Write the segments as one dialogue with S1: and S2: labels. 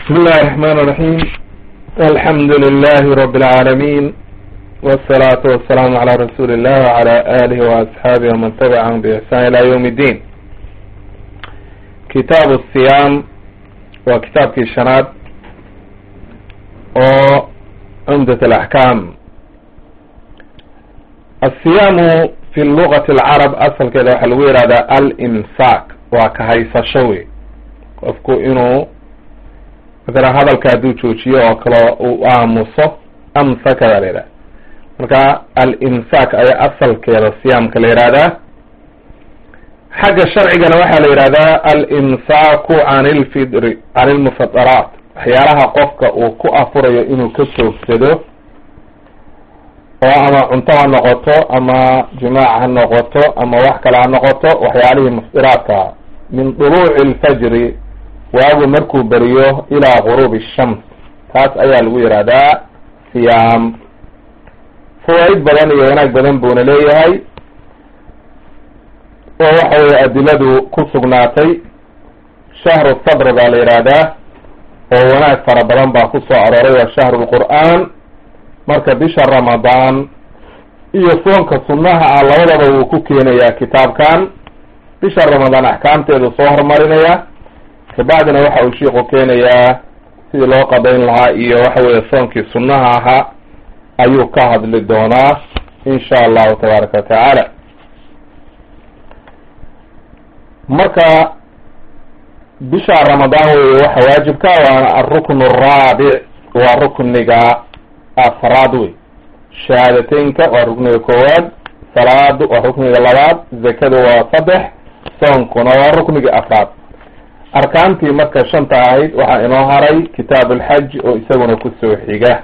S1: بسم الله الرحمن الرحيم الحمد لله رب العالمين والصلاة والسلام على رسول الله وعلى آله وأصحابه ومن تبعهم بإحسان إلى يوم الدين كتاب الصيام وكتاب كيشنات وعمدة الأحكام الصيام في اللغة العرب أصل كده حلوير هذا الإمساك وكهيس شوي qofku inuu matala hadalka hadduu joojiyo oo kale uu aamuso amsaka baa la yidhaha marka al-imsaak ayaa asalkeeda siyaamka la yihahdaa xagga sharcigana waxaa la yihahdaa al-imsaaku can ilfidri can ilmufadaraat waxyaalaha qofka uu ku afurayo inuu ka joogsado oo ama cunto ha noqoto ama jimaac ha noqoto ama wax kale ha noqoto waxyaalihii mufdiraadka min duluuci alfajri waagu markuu beriyo ilaa guruubi shams taas ayaa lagu yihahdaa siyaam fawaaid badan iyo wanaag badan buuna leeyahay oo waxa weye adiladu ku sugnaatay shahru sabr baa la yihahdaa oo wanaag fara badan baa ku soo arooray waa shahru lqur'aan marka bisha ramadaan iyo soonka sunnaha ah labadaba wuu ku keenayaa kitaabkan bisha ramadaan axkaamteedu soo horumarinaya kabacdina waxa uu shiiku keenayaa sidii loo qadayn lahaa iyo waxa weeye soonkii sunnaha ahaa ayuu ka hadli doonaa insha allahu tabaaraka watacaala marka bisha ramadaan weye waxa waajibka waana alrukn araabic waa rukniga afraad wey shahaadateynka waa rukniga koowaad salaadu waa rukniga labaad zakadu waa saddex soonkuna waa rukniga afraad arkaantii marka shanta ahayd waxaa inoo haray kitaab alxaj oo isaguna kusoo xiga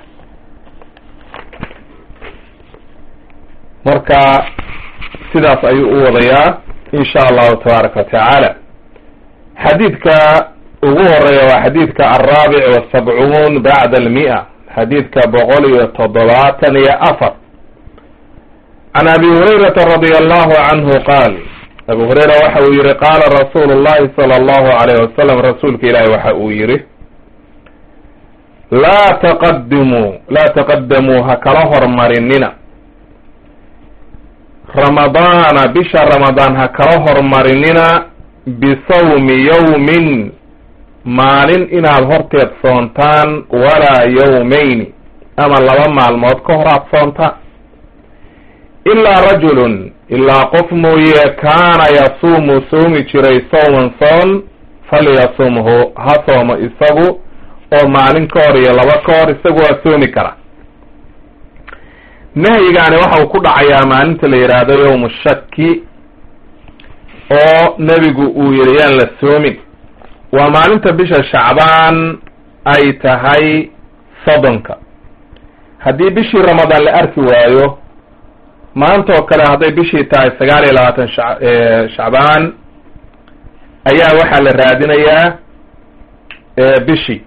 S1: marka sidaas ayuu u wadayaa insha allahu tabaaraka watacaala xadiidka ugu horeeya waa xadiidka alraabic wasabcuun bacda almia xadiidka boqol iyo toddobaatan iyo afar can abi hurayrata radia allahu canhu qaal abu hureyra waxa uu yihi qaala rasuulu llahi sala allahu alayh wasalam rasuulka ilaahi waxa uu yihi laa taqadimuu laa taqadamuu ha kala hormarinina ramadaana bisha ramadaan ha kala hormarinina bisawmi yawmin maalin inaad horteed soontaan walaa yawmayni ama laba maalmood ka hor aad soontaan ilaa rajulun ilaa qof mooye kaana yasuumu soomi jiray sawman soon falyasumhu ha soomo isagu oo maalin ka hor iyo laba ka hor isagu waa soomi kara nahyigaani waxa uu ku dhacayaa maalinta la yidhaahdo yowmu shaki oo nebigu uu yihi yaan la soomin waa maalinta bisha shacbaan ay tahay soddonka haddii bishii ramadaan la arki waayo maanta oo kale hadday bishii tahay sagaal iyo labaatan sha shacbaan ayaa waxaa la raadinayaa bishii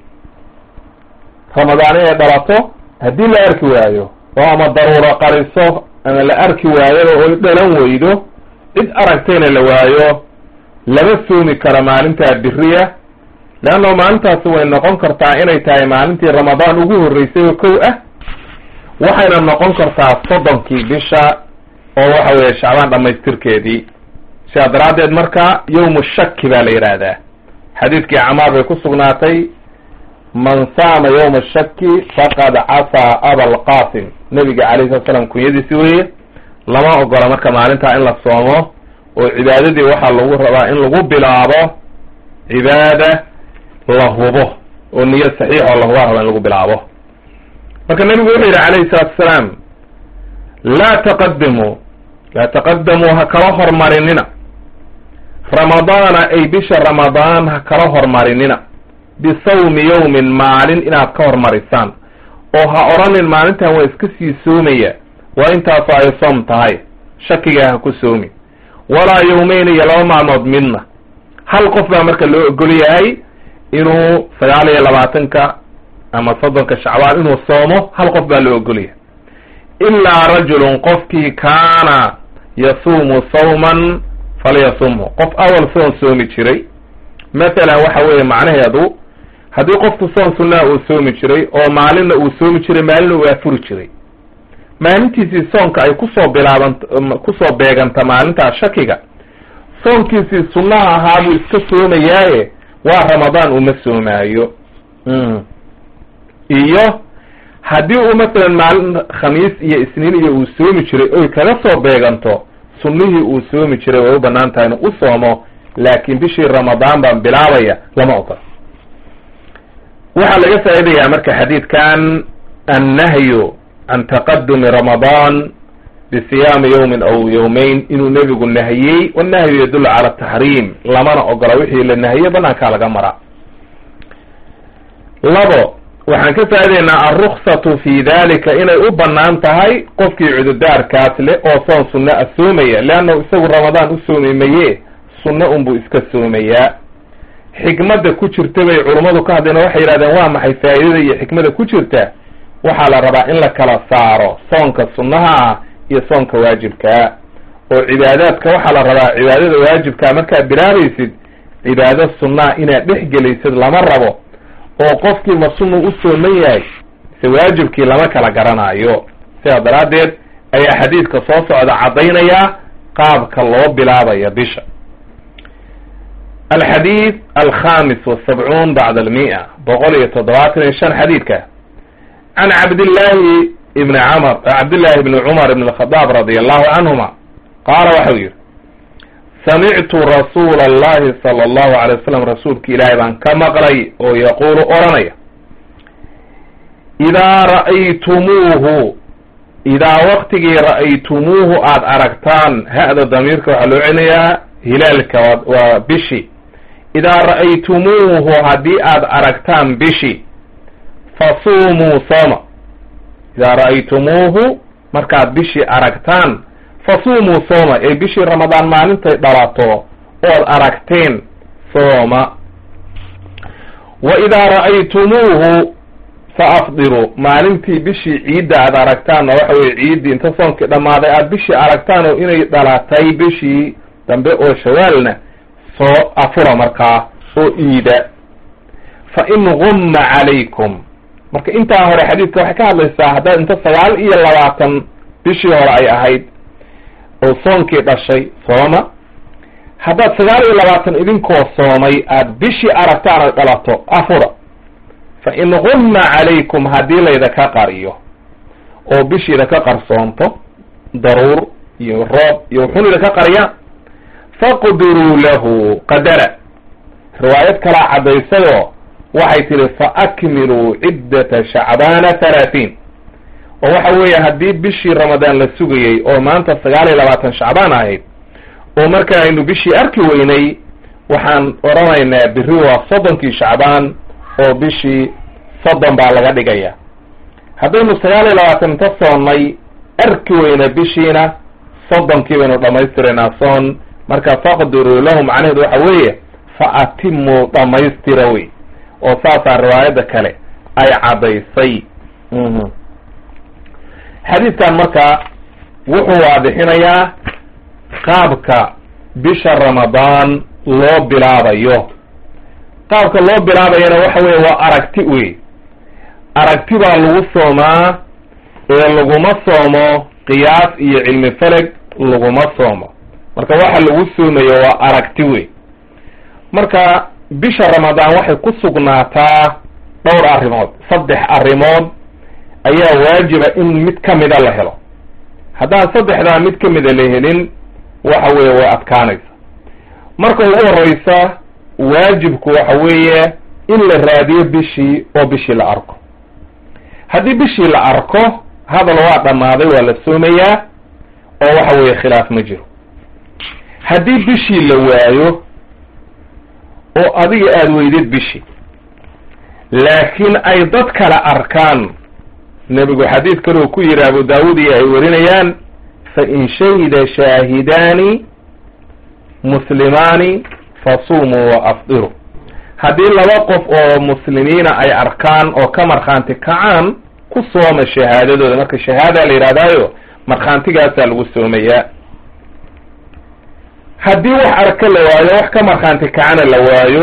S1: ramadaan inay dhalato haddii la arki waayo oo ama daruuro qariso ama la arki waayo oo dhalan weydo cid aragtayna la waayo lama soomi karo maalintaa biriya leanna maalintaasi way noqon kartaa inay tahay maalintii ramadaan ugu horreysay oo kow ah waxayna noqon kartaa soddonkii bisha oo waxa weeye shacbaan dhamaystirkeedii sidaa daraaddeed marka yowmu shaki baa la yidhaahdaa xadiidkii camaar bay ku sugnaatay man saama yowma shaki faqad casaa abalqasim nebiga calayhi salatu slam kunyadiisi weeye lama ogola marka maalintaa in la soomo oo cibaadadii waxaa lagu rabaa in lagu bilaabo cibaada la hubo oo niyo saxiix oo la hubaa raba in lagu bilaabo marka nebigu wuxuu yidhi calayhi salaatu asalaam laa taqadimuu laa taqadamuu ha kala hormarinina ramadaana ay bisha ramadaan ha kala hormarinina bisawmi yawmin maalin inaad ka hormarisaan oo ha odhanin maalintan waa iska sii soomaya waa intaasoo ay soom tahay shakigaa ha ku soomi walaa yawmeyn iyo laba maalmood midna hal qof baa marka loo ogol yahay inuu sagaal iyo labaatanka ama soddonka shacbaan inuu soomo hal qof baa loo ogolyahay ilaa rajulun qofkii kaana yasuumu sawman falyasumhu qof awal soon soomi jiray mathalan waxa weeye macnaheedu haddii qofku soon sunnaha uu soomi jiray oo maalinna uu soomi jiray maalinna uu afuri jiray maalintiisii soonka ay kusoo bilaaban kusoo beeganta maalintaa shakiga soonkiisii sunnaha ahaa buu iska soomayaaye waa ramadaan uma soomaayo iyo haddii uu masalan maalin khamiis iyo isniin iyo uu soomi jiray oy kaga soo beeganto sunnihii uu soomi jiray way u banaan tahay inuu u soomo laakiin bishii ramadaan baan bilaabaya lama ogola waxaa laga faa'idayaa marka xadiidkan annahyu can taqadumi ramadaan bisiyaami yawmin aw yawmayn inuu nebigu nahiyey wannahyu yadullu cala taxriim lamana ogola wixii la nahiye banaankaa laga maraa labo waxaan ka faa'idaynaa alruksatu fi dalika inay u banaan tahay qofkii cududaarkaas leh oo soon sunno a soomaya leannahu isagu ramadaan u soomi maye sunno unbuu iska soomayaa xikmadda ku jirta bay culummadu ka hadleen oo waxay yidhahdeen waa maxay faa'idada iyo xikmada ku jirta waxaa la rabaa in la kala saaro soonka sunnaha ah iyo soonka waajibkaa oo cibaadaadka waxaa la rabaa cibaadada waajibkaa markaad bilaabaysid cibaado sunnaha inaad dhex gelaysid lama rabo oo qofkii ma sunnu u sooman yahay se waajibkii lama kala garanaayo sidaa daraaddeed ayaa xadiidka soo socda caddaynaya qaabka loo bilaabaya bisha alxadiid alkhamis wasabcuun bacda almia boqol iyo toddobaatan iyo shan xadiidka can cabdillaahi ibni camr cabdillahi ibni cumar ibn alkhadaab radi allahu canhuma qaala waxau yihi samictu rasuula allahi sala allahu alay wasalam rasuulka ilaahay baan ka maqlay oo yaquulu odhanaya idaa ra'aytumuuhu idaa waktigii ra'aytumuuhu aada aragtaan ha-da damiirka waxaa loo celinayaa hilaalka waa bishi idaa ra'aytumuuhu haddii aada aragtaan bishi fasuumuu sooma idaa ra'aytumuuhu markaad bishii aragtaan fasuumuu sooma ee bishii ramadaan maalintay dhalato ood aragteen sooma wa idaa ra'aytumuuhu fa afdiruu maalintii bishii ciidda aad aragtaanna waxa weye ciiddii inta soonkii dhammaaday aada bishii aragtaan oo inay dhalatay bishii dambe oo shawaalna soo afura markaa oo iida fa in gumma calaykum marka intaa hore xadiidka waxay ka hadlaysaa haddaad inta sagaal iyo labaatan bishii hore ay ahayd oo soonkii dhashay sooma haddaad sagaal iyo labaatan idinkoo soomay aada bishii aragtaan ay dhalato afura fa in gumma calaykum haddii laydaka qariyo oo bishiida ka qarsoonto daruur iyo roob iyo wuxuun idinka qariyaan faqdiruu lahu qadara riwaayad kalaa caddaysayoo waxay tihi fa akmiluu ciddata shacbaana halaatiin oo waxa weeye haddii bishii ramadaan la sugayey oo maanta sagaal iyo labaatan shacbaan ahayd oo marka aynu bishii arki weynay waxaan odhanaynaa biri waa soddonkii shacbaan oo bishii soddon baa laga dhigaya haddaynu sagaal iyo labaatan inta soonnay arki weyna bishiina soddonkii baynu dhammaystiraynaa soon marka faqdiruu lahu macnaheedu waxa weeye fa atimuu dhammaystira wey oo saasaa riwaayadda kale ay caddaysay xadiidkan marka wuxuu waadixinayaa qaabka bisha ramadaan loo bilaabayo qaabka loo bilaabayana waxa weeye waa aragti wey aragti baa lagu soomaa ee laguma soomo qiyaas iyo cilmi faleg laguma soomo marka waxa lagu soomayo waa aragti wey marka bisha ramadaan waxay ku sugnaataa dhowr arrimood saddex arrimood ayaa waajiba in mid ka mida la helo haddaan saddexdaa mid ka mida la helin waxa weeye way adkaanaysa marka ugu horeysa waajibku waxa weeye in la raadiyo bishii oo bishii la arko haddii bishii la arko hadal waa dhammaaday waa la soomayaa oo waxa weeye khilaaf ma jiro haddii bishii la waayo oo adiga aada weydid bishii laakiin ay dad kale arkaan nebigu xadiid kaleu ku yidhi abu daawud iyo ay warinayaan fa in shahida shaahidaani muslimaani fasumuu wa afdiru haddii laba qof oo muslimiina ay arkaan oo ka markhaanti kacaan ku sooma shahaadadooda marka shahaada la yidhahdaayo markhaantigaasaa lagu soomayaa haddii wax arka la waayo wax ka markhaanti kacana la waayo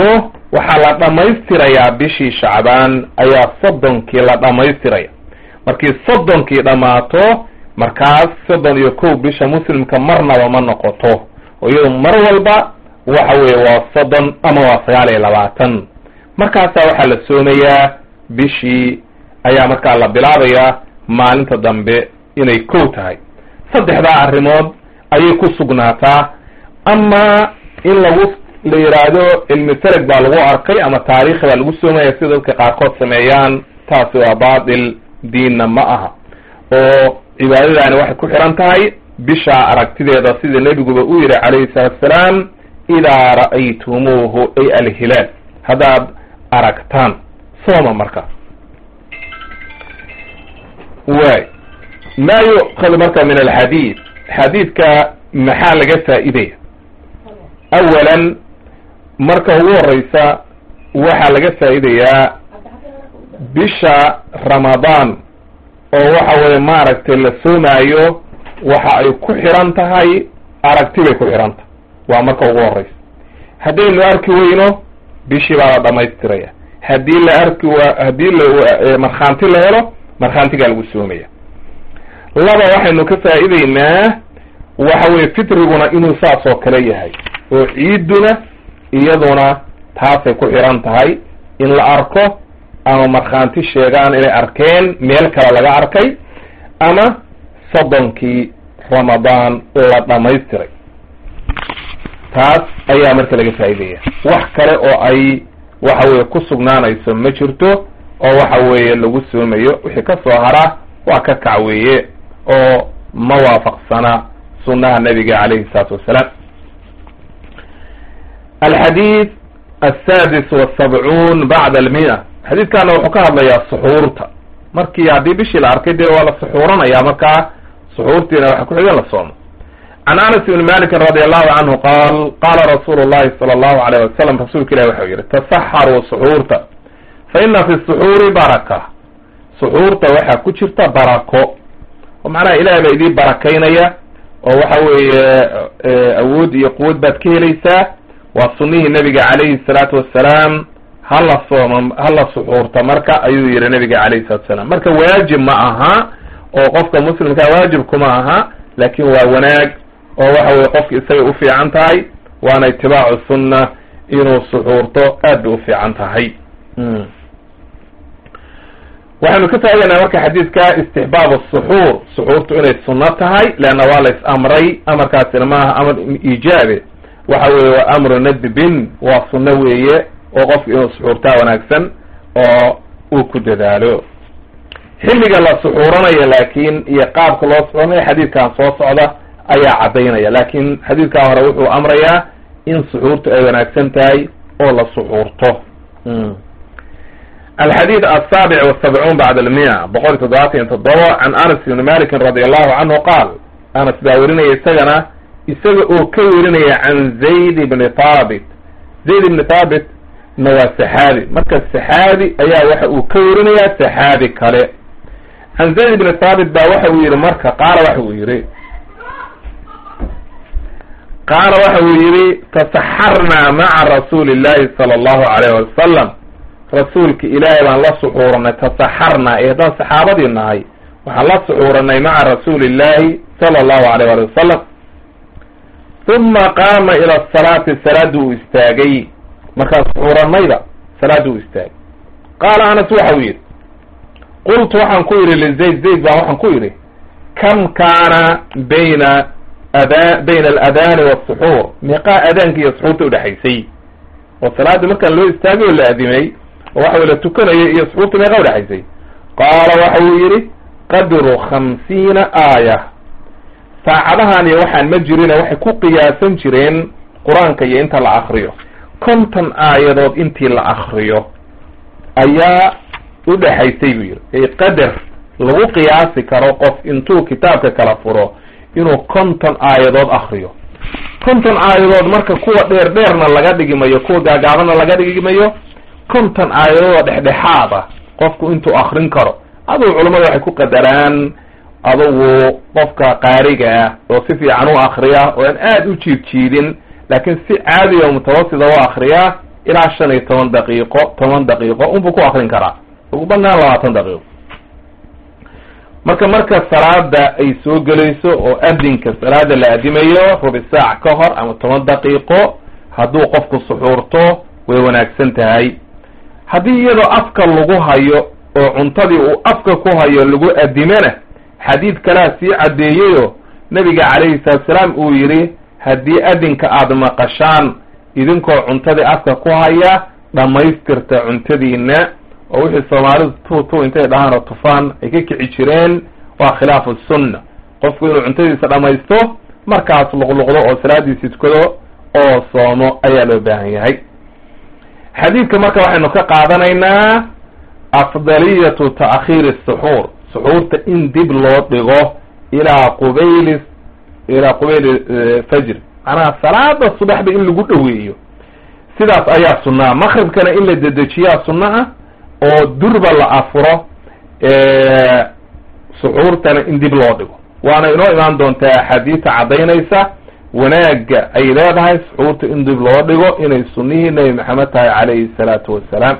S1: waxaa la dhammaystirayaa bishii shacbaan ayaa soddonkii la dhammaystiraya markii soddonkii dhammaato markaas soddon iyo kow bisha muslimka marnaba ma noqoto oo iyado mar walba waxa weeye waa soddon ama waa sagaal iyo labaatan markaasaa waxaa la soomayaa bishii ayaa markaa la bilaabayaa maalinta dambe inay kow tahay saddexdaa arrimood ayay ku sugnaataa ama in lagu la yidhaahdo cilmi fereg baa lagu arkay ama taariikhi baa lagu soomaya sida dadka qaarkood sameeyaan taasi waa baatil diinna ma aha oo cibaadadaani waxay ku xiran tahay bishaa aragtideeda sida nebiguba u yihi calayhi salaatu asalaam idaa ra'aytumuuhu ay alhilaal haddaad aragtaan sooma marka way ma yu'khad marka min alxadiid xadiidka maxaa laga faa'iidaya awalan marka ugu horeysa waxaa laga faa'iidayaa bisha ramadaan oo waxa weye maaragtay la soomaayo waxa ay ku xiran tahay aragti bay ku xiran tahay waa marka ugu horeysa haddaynu arki weyno bishii baa la dhamaystiraya haddii la arki wa haddii la markhaanti la helo markhaantigaa lagu soomaya laba waxaynu ka faa'iideynaa waxa weye fitriguna inuu saas oo kale yahay oo ciiduna iyaduna taasay ku xiran tahay in la arko ama markhaanti sheegaan inay arkeen meel kale laga arkay ama soddonkii ramadaan la dhamaystiray taas ayaa marka laga faa'iidaya wax kale oo ay waxa weye ku sugnaanayso ma jirto oo waxa weeye lagu soomayo wixii ka soo hara waa ka kac weeye oo ma waafaqsana sunnaha nabiga calayhi salaatu wassalaam alxadiid aلsadis wالsabcuun bacda almia xadiidkana wuxuu ka hadlayaa suxuurta markii haddii bishii la arkay dee waa la suxuuranaya markaa suxuurtiina waxa ku-xigan la soomo can anas ibni malikin radi allahu canhu qaal qaala rasuulu llahi sala allahu alayh wasalam rasuulka ilahi waxau yihi tasaxaruu suxuurta fa ina fi suxuuri baraka suxuurta waxaa ku jirta barako oo macnaha ilahay baa idii barakaynaya oo waxa weeye awood iyo quwad baad ka helaysaa waa sunihii nabiga calayhi salaatu wassalaam hala sooma hala suxuurta marka ayuu yihi nabiga calayhi salatu wasalaam marka waajib ma aha oo qofka muslimkaa waajib kuma aha laakin waa wanaag oo waxa weye qofka isagay ufiican tahay waana itibaacu sunna inuu suxuurto aad bay ufiican tahay waxaynu ka faa'idaynaa marka xadiidka istixbaab suxuur suxuurtu inay sunno tahay leanna waa la is amray amarkaasina maaha amar iijaabe waxa weeye waa amru nadbin waa sunno weeye oo qofka inuu suxuurtaa wanaagsan oo uu ku dadaalo xilliga la suxuuranayo laakiin iyo qaabka loo suxuuranayo xadiidkan soo socda ayaa caddaynaya laakin xadiidkan hore wuxuu amrayaa in suxuurtu ay wanaagsan tahay oo la suxuurto alxadiid asaabic wasabcuun bacda almiya boqol iyo toddobaatan iyo toddoba can anas ibni malikin radi allahu canhu qaal anas baa werinaya isagana isaga oo ka werinaya can zayd ibni thaabit zayd ibni thaabit na waa saxaabi marka saxaabi ayaa waxa uu ka werinayaa saxaabi kale can zayd ibni thaabit baa waxa uu yihi marka qaala waxa uu yihi qaala waxa uu yihi tasaxarnaa maca rasuuli llahi sala allahu alayh wasalam rasuulka ilaahay baan la suxuuranay tasaxarnaa ee haddaan saxaabadii nahay waxaan la suxuuranay maca rasuuli illahi sala allahu alayh ali wasalam uma qaama ila asalaati salaada uu istaagay markaan suxuuranayba salaada uu istaagay qaala anas waxa uu yidhi qultu waxaan ku yidhi lizayd zayd baan waxaan ku yidhi kam kaana bayna ada bayna aladaani wasuxuur meeqaa adaanka iyo suxuurta udhexaysay oo salaada markaan loo istaagay oo la adimay oo waxa wey la tukanayo iyo suxuurta meeqaa udhexaysay qaala waxa uu yidhi qadru khamsiina aaya saacadahan iyo waxaan ma jirine waxay ku qiyaasan jireen qur-aanka iyo inta la akriyo konton aayadood intii la akriyo ayaa udhexaysay buu yidhi ay qadar lagu qiyaasi karo qof intuu kitaabka kala furo inuu konton aayadood akriyo konton aayadood marka kuwa dheer dheerna laga dhigi mayo kuwa gaagaabana laga dhigi mayo konton aayadood oo dhexdhexaad ah qofku intuu akrin karo adugu culamada waxay ku qadaraan adugu qofka qaariga ah oo si fiican u akriya oo aan aada u jiid jiidin laakiin si caadiya o mutawasida u akriya ilaa shan iyo toban daqiiqo toban daqiiqo unbuu ku akrin karaa ugu banaan labaatan daqiiqo marka marka salaada ay soo gelayso oo adinka salaada la adimayo rubi saac ka hor ama toban daqiiqo hadduu qofku suxuurto way wanaagsan tahay haddii iyadoo afka lagu hayo oo cuntadii uu afka ku hayo lagu adimana xadiid kalea sii caddeeyeyo nebiga calayhi salaatusalaam uu yidhi haddii adinka aada maqashaan idinkoo cuntadii afka ku haya dhammaystirta cuntadiina oo wixii soomaalidu tu tu intay dhahaan oo tufaan ay ka kici jireen waa khilaafu sunna qofku inuu cuntadiisa dhammaysto markaas luqluqdo oo salaadiisi tukado oo soomo ayaa loo baahan yahay xadiidka marka waxaynu ka qaadanaynaa afdaliyatu ta'khiiri suxuur suxuurta in dib loo dhigo ilaa qubayli ilaa qubayli fajr macnaha salaada subaxba in lagu dhoweeyo sidaas ayaa sunnaa maqribkana in la dedejiyaa sunno ah oo durba la afuro suxuurtana in dib loo dhigo waana inoo imaan doontaa axaadiista caddaynaysa wanaagga ay leedahay suxuurta in dib loo dhigo inay sunnihii nebi maxamed tahay calayhi salaatu wassalaam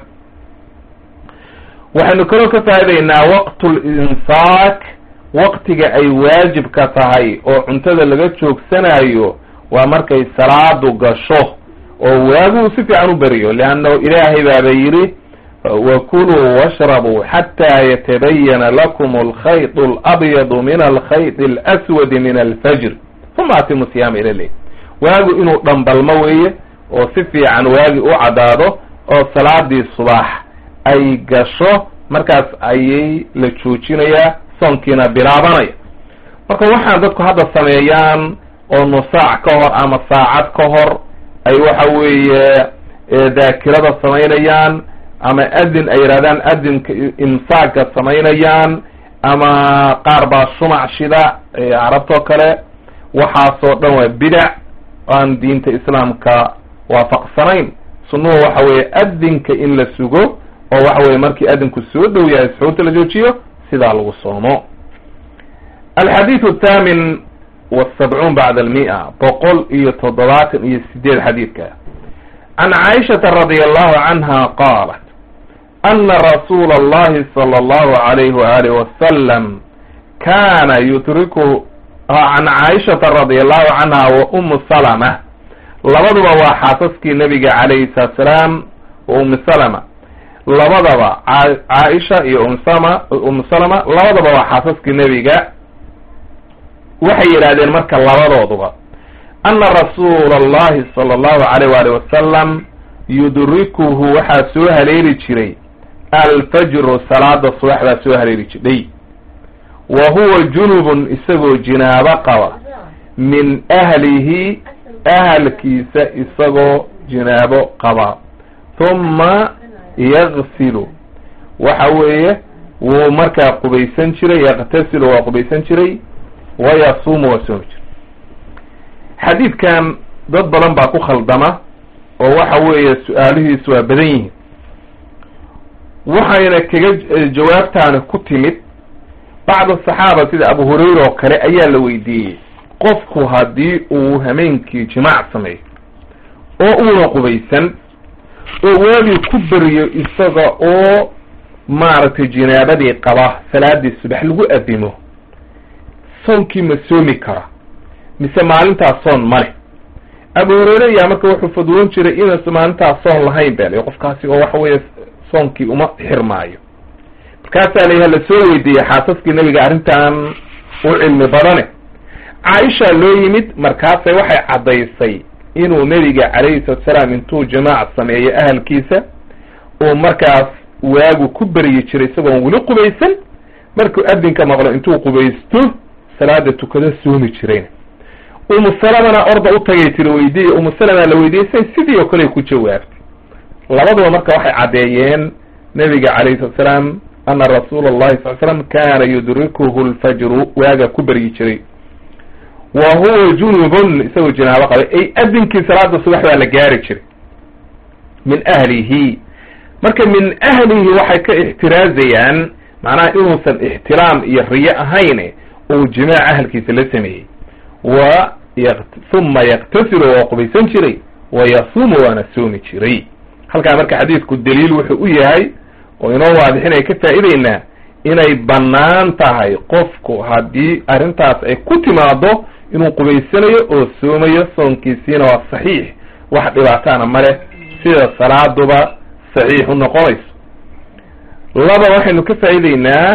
S1: waxaynu kaloo ka faa'idaynaa waqtul insaak waqtiga ay waajibka tahay oo cuntada laga joogsanayo waa markay salaadu gasho oo waagu si fiican u beriyo leannahu ilaahay baaba yidhi wakuluu washrabuu xataa yatabayana lakum alkhayط alabyadu min alkhayط alaswadi min alfajr uma atimu siyaama ila leyl waagu inuu dhambalmo weeye oo si fiican waagi u caddaado oo salaadii subax ay gasho markaas ayay la joojinayaa soonkiina bilaabanaya marka waxaan dadku hadda sameeyaan oo nusaac ka hor ama saacad ka hor ay waxa weeye daakirada samaynayaan ama adin ay yidhahdaan adinka imsaagka samaynayaan ama qaar baa shumac shida carabtoo kale waxaasoo dhan waa bidac aan diinta islaamka waafaqsanayn sunnuhu waxa weeye adinka in la sugo oo waxa weye markii adinku soo dhow yahay suxuurta la joojiyo sidaa lagu soomo alxadiidu athaamin wasabcuun bacda almia boqol iyo toddobaatan iyo sideed xadiidka can caaishata radia allahu canha qaalat ana rasuula allahi sala allahu alayhi waalihi wasalam kana yutriku can caaishata radia allahu canha wa umu salama labaduba waa xaasaskii nabiga calayhi salaatu salaam wa umu salama labadaba caaisha iyo umsama umu salama labadaba waa xaasaskii nebiga waxay yidhahdeen marka labadooduba ana rasuula allahi sala allahu alayh waali wasalam yudrikuhu waxaa soo haleeli jiray alfajru salaada subax baa soo haleeli jidhay wa huwa junubun isagoo jinaabo qaba min ahlihi ahalkiisa isagoo jinaabo qaba huma yagsilu waxa weeye wuu markaa qubaysan jiray yaqtasilu waa qubaysan jiray wayasuumu waa soomi jiray xadiidkan dad badan baa ku khaldama oo waxa weeye su-aalihiisu waa badan yihiin waxayna kaga jawaabtaani ku timid bacd asaxaaba sida abu hurayra oo kale ayaa la weydiiyey qofku haddii uu hameenkii jimaac sameeyo oo uuna qubaysan oo waagii ku beriyo isaga oo maaragtay jinaabadii qaba salaadii subax lagu adimo soonkii ma soomi kara mise maalintaas soon ma leh abu hureyre ayaa marka wuxuu fadwoon jiray inaysa maalintaas soon lahayn bel qofkaasi oo waxa weeye soonkii uma xirmaayo markaasaa la la soo weydiiyey xaasaskii nebiga arrintan u cilmi badane caaisha loo yimid markaasay waxay caddaysay inuu nebiga calayhi salatu salaam intuu jamaac sameeyo ahalkiisa uu markaas waagu ku beryi jiray isagoon weli qubaysan markuu adinka maqlo intuu qubaysto salaada tukado soomi jirayna umu salamana orda u tagay tiri weydiiy umu salama la weydiisay sidii oo kale ku jawaabtay labaduba marka waxay caddeeyeen nebiga calayhi salatu salaam ana rasuula allahi sal slam kana yudrikuhu lfajru waaga ku beryi jiray wa huwa junubun isagoo jinaabo qabay ay adinkii salaada subax baa la gaari jiray min ahlihi marka min ahlihi waxay ka ixtiraazayaan macnaha inuusan ixtiraam iyo riyo ahayn uu jimaac ahalkiisa la sameeyey wa huma yaktasilu waa qubaysan jiray wa yasuumu waana soomi jiray halkaa marka xadiidku daliil wuxuu u yahay oo inoo waadixinaya ka faa'ideynaa inay bannaan tahay qofku haddii arrintaas ay ku timaado inuu qubaysanayo oo soomayo soonkiisiina waa saxiix wax dhibaataana male sida salaaduba saxiix u noqonayso laba waxaynu ka faa'ideynaa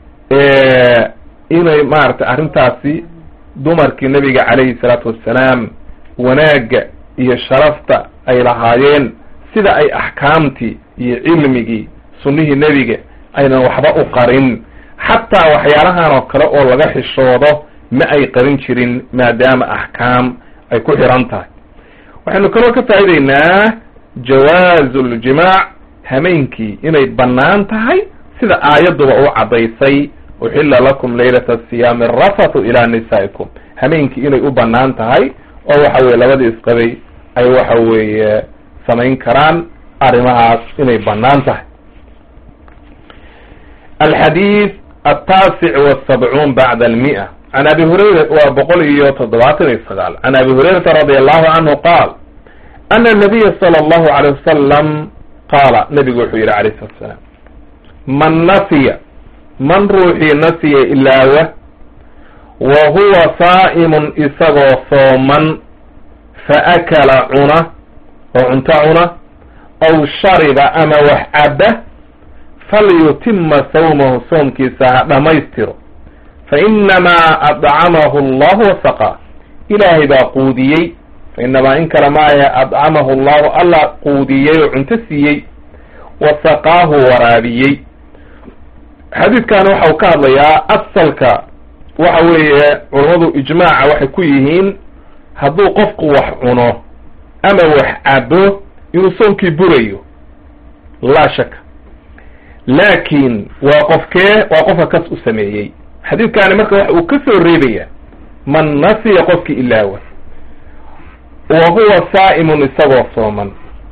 S1: inay maaragtay arrintaasi dumarkii nabiga calayhi salaatu wassalaam wanaagga iyo sharafta ay lahaayeen sida ay axkaamtii iyo cilmigii sunnihii nebiga aynan waxba u qarin xataa waxyaalahan oo kale oo laga xishoodo ma ay qarin jirin maadaama axkaam ay ku xiran tahay waxaynu kaloo ka faa'ideynaa jawaazu ljimaac hameenkii inay bannaan tahay sida aayadduba u caddaysay uxilla lakum laylata asiyaami arafathu ilaa nisaa'ikum hameenkii inay u bannaan tahay oo waxa weye labadii isqabay ay waxa weeye samayn karaan arrimahaas inay bannaan tahay alxadiid altaasic wasabcuun bacda almi'a can abi hurayra waa boqol iyo toddobaatan iyo sagaal can abi hurayrata radi allahu canhu qaal ana nabiya sala allahu alayh wasalam qaala nabigu wuxuu yidhi alayh salatu salaam man nasiya man ruuxii nasiya ilaawa wa huwa saa'imun isagoo sooman fa akala cuna oo cunto cuna aw shariba ama wax cabba falyutima sawmahu soomkiisa ha dhammaystiro fa inamaa adcamahu allahu wasaqaa ilaahay baa quudiyey fa inamaa in kale maahe adcamahu allahu alla quudiyey oo cunto siiyey wasaqaahu waraabiyey xadiidkan waxa uu ka hadlayaa asalka waxa weeye culammadu ijmaaca waxay ku yihiin hadduu qofku wax cuno ama wax cabo inuu soonkii burayo laa shaka laakiin waa qofkee waa qofka kas u sameeyey xadiidkaani marka waxa uu ka soo reebaya man nasiya qofkii ilaawa wa huwa saa'imun isagoo sooman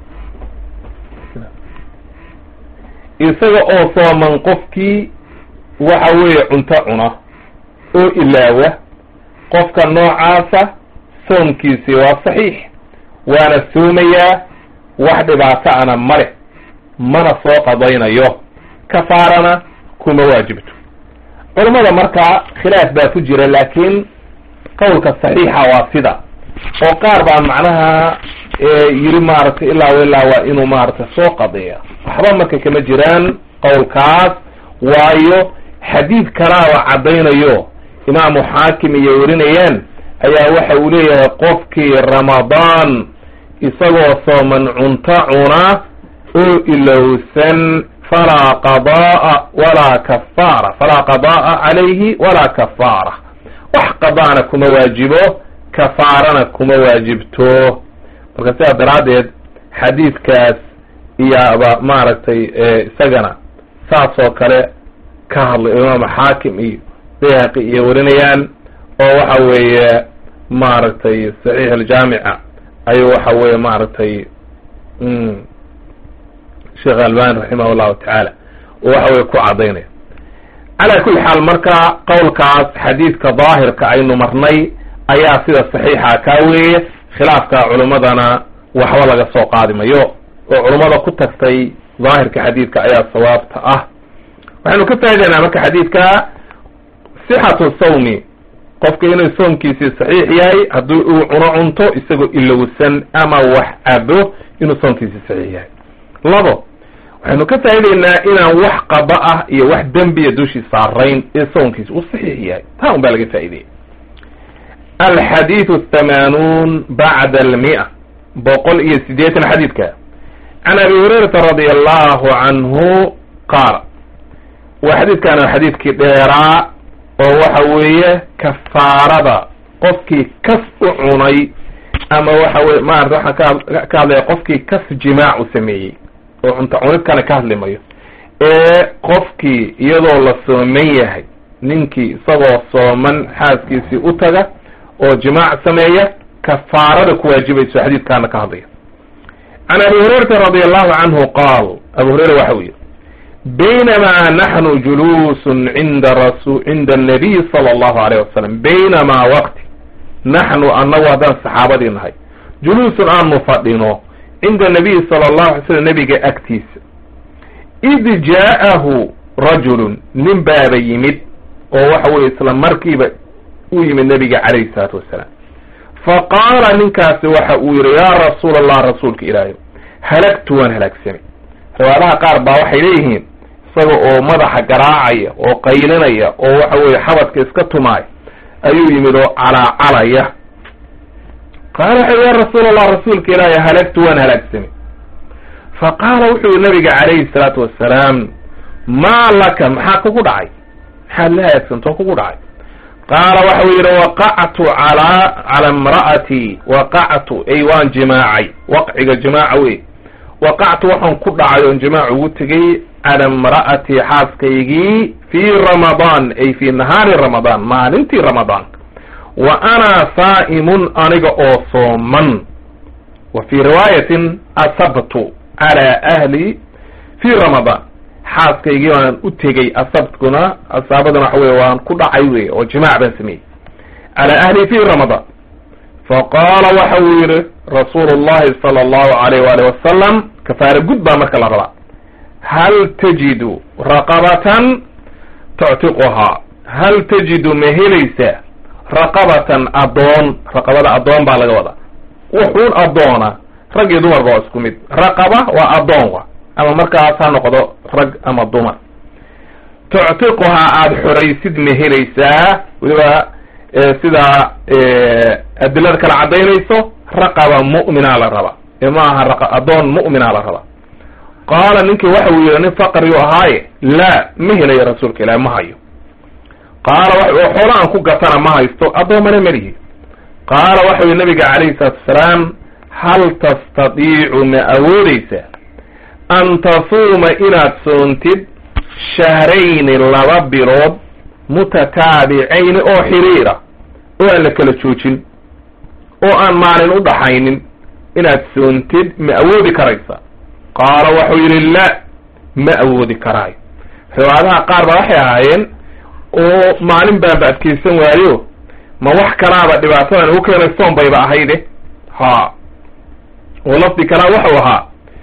S1: isaga oo sooman qofkii waxa weeye cunto cuna oo ilaawa qofka noocaasa soomkiisii waa saxiix waana soomayaa wax dhibaato ana male mana soo qadaynayo kafaarana kuma waajibto culammada markaa khilaaf baa ku jira laakiin qowlka saxiixa waa sida oo qaar baa macnaha yiri maaragtay ilaa ilaa waa inuu maaragtay soo qadeeya waxba marka kama jiraan qowlkaas waayo xadiid kalaaba caddaynayo imaamu xaakim iyo warinayaan ayaa waxa uu leeyahay qofkii ramadaan isagoo sooman cunto cuna oo ilowsan falaa qada'a walaa kafaara falaa qada'a calayhi walaa kafaara wax qadaana kuma waajibo kafaarana kuma waajibto marka sidaa daraaddeed xadiidkaas iyoba maaragtay isagana saas oo kale ka hadlay imaam xaakim iyo bayhaqi iyo warinayaan oo waxa weeye maaragtay saxiix aljaamica ayuu waxa weeye maaragtay sheekh albani raximah llahu tacaala oo waxa weye ku caddaynaya calaa kulli xaal marka qowlkaas xadiidka daahirka aynu marnay ayaa sida saxiixa kaa weeye khilaafka culimmadana waxba laga soo qaadi mayo oo culummada ku tagtay daahirka xadiidka ayaa sawaabta ah waxaynu ka faa'idaynaa marka xadiidka sixatu sawmi qofka inuu soomkiisii saxiix yahay haddii uu cuno cunto isagoo ilowsan ama wax cabo inuu soomkiisii saxiix yahay labo waxaynu ka faa'idaynaa inaan wax qaba ah iyo wax dembiya dushii saarayn ee soonkiisi uu saxiix yahay taa un baa laga faa'ideeyay alxadiidu athamanuun bacda almi'a boqol iyo siddeetan xadiidka can abi hurayrata radi allahu canhu qaala waa xadiidkan xadiidkii dheeraa oo waxa weeye kafaarada qofkii kas u cunay ama waxa weye maarata waxaan ka ka hadlaya qofkii kas jimaac u sameeyey oo cunto cunid kale ka hadlimayo ee qofkii iyadoo la sooman yahay ninkii isagoo sooman xaaskiisii u taga oo jimaac sameeya kafaarada ku waajibayso xadiidkaana ka hadlaya can abi hurayrata radi allahu canhu qaal abu hurayra waxa uu yihi baynamaa naxnu juluusun cinda rasu cinda annabiy sala allahu alayh wasalam baynamaa waqti naxnu annagu haddaan saxaabadii nahay juluusun aanu fadhino cinda nabiyi sala allahu alay slam nebiga agtiisa id jaa'ahu rajulun nin baaba yimid oo waxa weye isla markiiba u yimid nebiga calayhi salaatu wassalaam fa qaala ninkaasi waxa uu yihi yaa rasuula allah rasuulka ilaahay halagtu waan halaagsamay riwaadaha qaar baa waxay leeyihiin isaga oo madaxa garaacaya oo qaylinaya oo waxa weye xabadka iska tumaaya ayuu yimid oo calaacalaya qaala wuxuu ya rasuul allah rasuulka ilaahay halagtu waan halaagsamay fa qaala wuxuu yihi nabiga calayhi salaatu wassalaam maa laka maxaa kugu dhacay maxaad la halaagsamtoo kugu dhacay qaala waxa uu yidhi waqactu calaa cala imra'atii waqactu ay waan jimaacay waqciga jimaaca wey waqactu waxaan ku dhacay oon jimaac ugu tegay cala imra'atii xaaskaygii fii ramadaan ay fii nahaari ramadaan maalintii ramadaan wa ana saa'imun aniga oo sooman wa fii riwaayatin asabtu calaa ahli fii ramadaan xaaskaygii waan u tegey asabtkuna asaabaduna waxa weye waan ku dhacay wey oo jimaac baan sameeyey calaa ahli fii ramadaan faqaala waxa uu yihi rasuulu llahi sala allahu alayh waali wasalam kafaara gud baa marka la rabaa hal tajidu raqabatan tuctiquhaa hal tajidu ma helaysaa raqabatan addoon raqabada addoon baa laga wadaa wuxuun addoona rag iyo dumarba waa isku mid raqaba waa addoon wa ama markaas ha noqdo rag ama dumar tuctiquhaa aada xoraysid ma helaysaa weliba sidaa adilada kala caddaynayso raqaba mu'minaa la rabaa ee ma aha addoon mu'minaa la rabaa qaala ninkii waxa uu yihi nin faqriyu ahaaye laa ma helayo rasuulka ilahi ma hayo qaala oo xoola aan ku gatana ma haysto addoomana melihi qaala waxa yihi nabiga calayhi salaatu wasalaam hal tastadiicu ma awoodeysaa an tasuuma inaad soontid shahrayni laba bilood mutataabicayni oo xiriira oo aan la kala joojin oo aan maalin u dhaxaynin inaad soontid ma awoodi karaysa qaala waxuu yidhi la ma awoodi karaayo riwaayadaha qaar ba waxay ahaayeen oo maalin baanba adkeysan waayo ma wax kalaaba dhibaatadan ugu keenay soon bayba ahayde ha oo lafdi kalaa waxau ahaa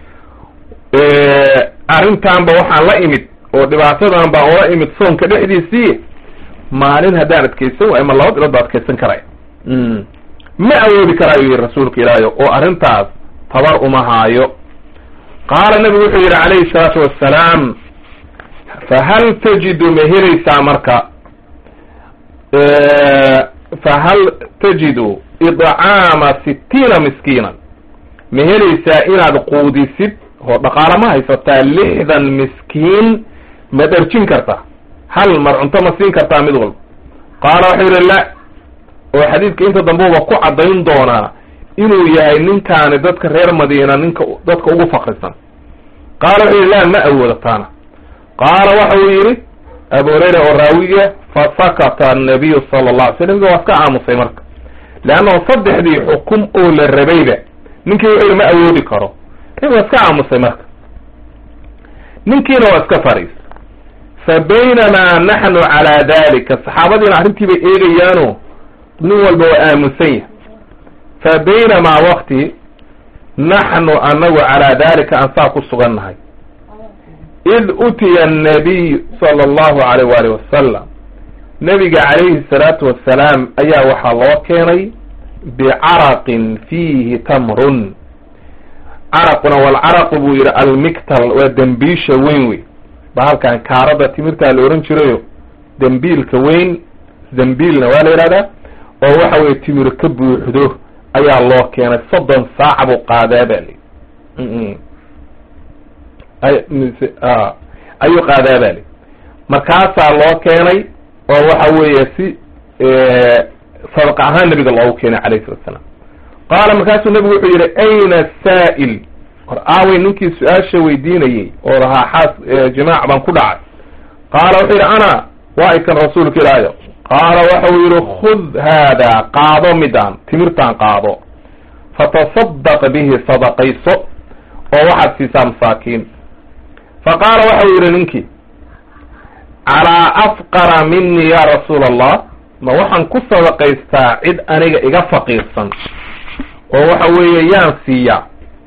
S1: arrintaanba waxaan la imid oo dhibaatadan baan ula imid soonka dhexdiisii maalin haddaan adkeysan waayo ma laba bilood ba adkeysan karaya ma awoodi karaayo yihi rasuulka ilaahi oo arrintaas tabar uma haayo qaala nabigu wuxuu yidhi calayhi salaatu wassalaam fahal tajidu ma helaysaa marka fahal tajidu idcaama sittiina miskiinan ma helaysaa inaad quudisid oo dhaqaalo ma haysataa lixdan miskiin ma dharjin kartaa hal mar cunto ma siin kartaa mid walba qaala waxau yidhi la oo xadiidka inta dambuuba ku caddayn doonaa inuu yahay ninkaani dadka reer madiina ninka dadka ugu fakrisan qaala wuxuu yidhi la ma awoodataana qaala waxa uu yidhi abu hurayra oo raawiga fasakata annabiyu sala allah alay sl nabiga waa iska aamusay marka leannahu saddexdii xukum oo la rabayba ninkii wuxuu yidhi ma awoodi karo nabiga waa iska aamusay marka ninkiina waa iska fariis fa baynamaa naxnu calaa dalika saxaabadiina arrintii bay eegayaano nin walba waa aamusan yahay fa baynamaa wakti naxnu anagu calaa dalika aan saa ku sugan nahay id utiya annabiy sala allahu alayh waalih wasalam nabiga calayhi salaatu wassalaam ayaa waxaa loo keenay bicaraqin fiihi tamrun caraquna walcaraqu buu yidhi almictal waa dembiisha weyn wey bahalkan kaarada timirtaa la ohan jirayo dembiilka weyn dembiilna waa la yidhahdaa oo waxa weye timir ka buuxdo ayaa loo keenay soddon saaca buu qaadaa ba li ayuu qaadaa ba li markaasaa loo keenay oo waxa weeye si sadaqa ahaan nabiga loogu keenay calayhi salatu salaam qaala markaasuu nabigu wuxuu yidhi ayna saa'il hor aaway ninkii su-aasha weydiinayey oo lahaa xaas jimaac baan ku dhacay qaala wuxuu yidhi ana waa ikan rasuulka ilaayo qaala waxa uu yidhi khud haada qaado midaan timirtaan qaado fatasadaq bihi sadaqayso oo waxaad siisaa masaakiin fa qaala waxa uu yidhi ninkii calaa afqara minii ya rasuula allah ma waxaan ku sadaqaystaa cid aniga iga faqiirsan oo waxa weeye yaan siiyaa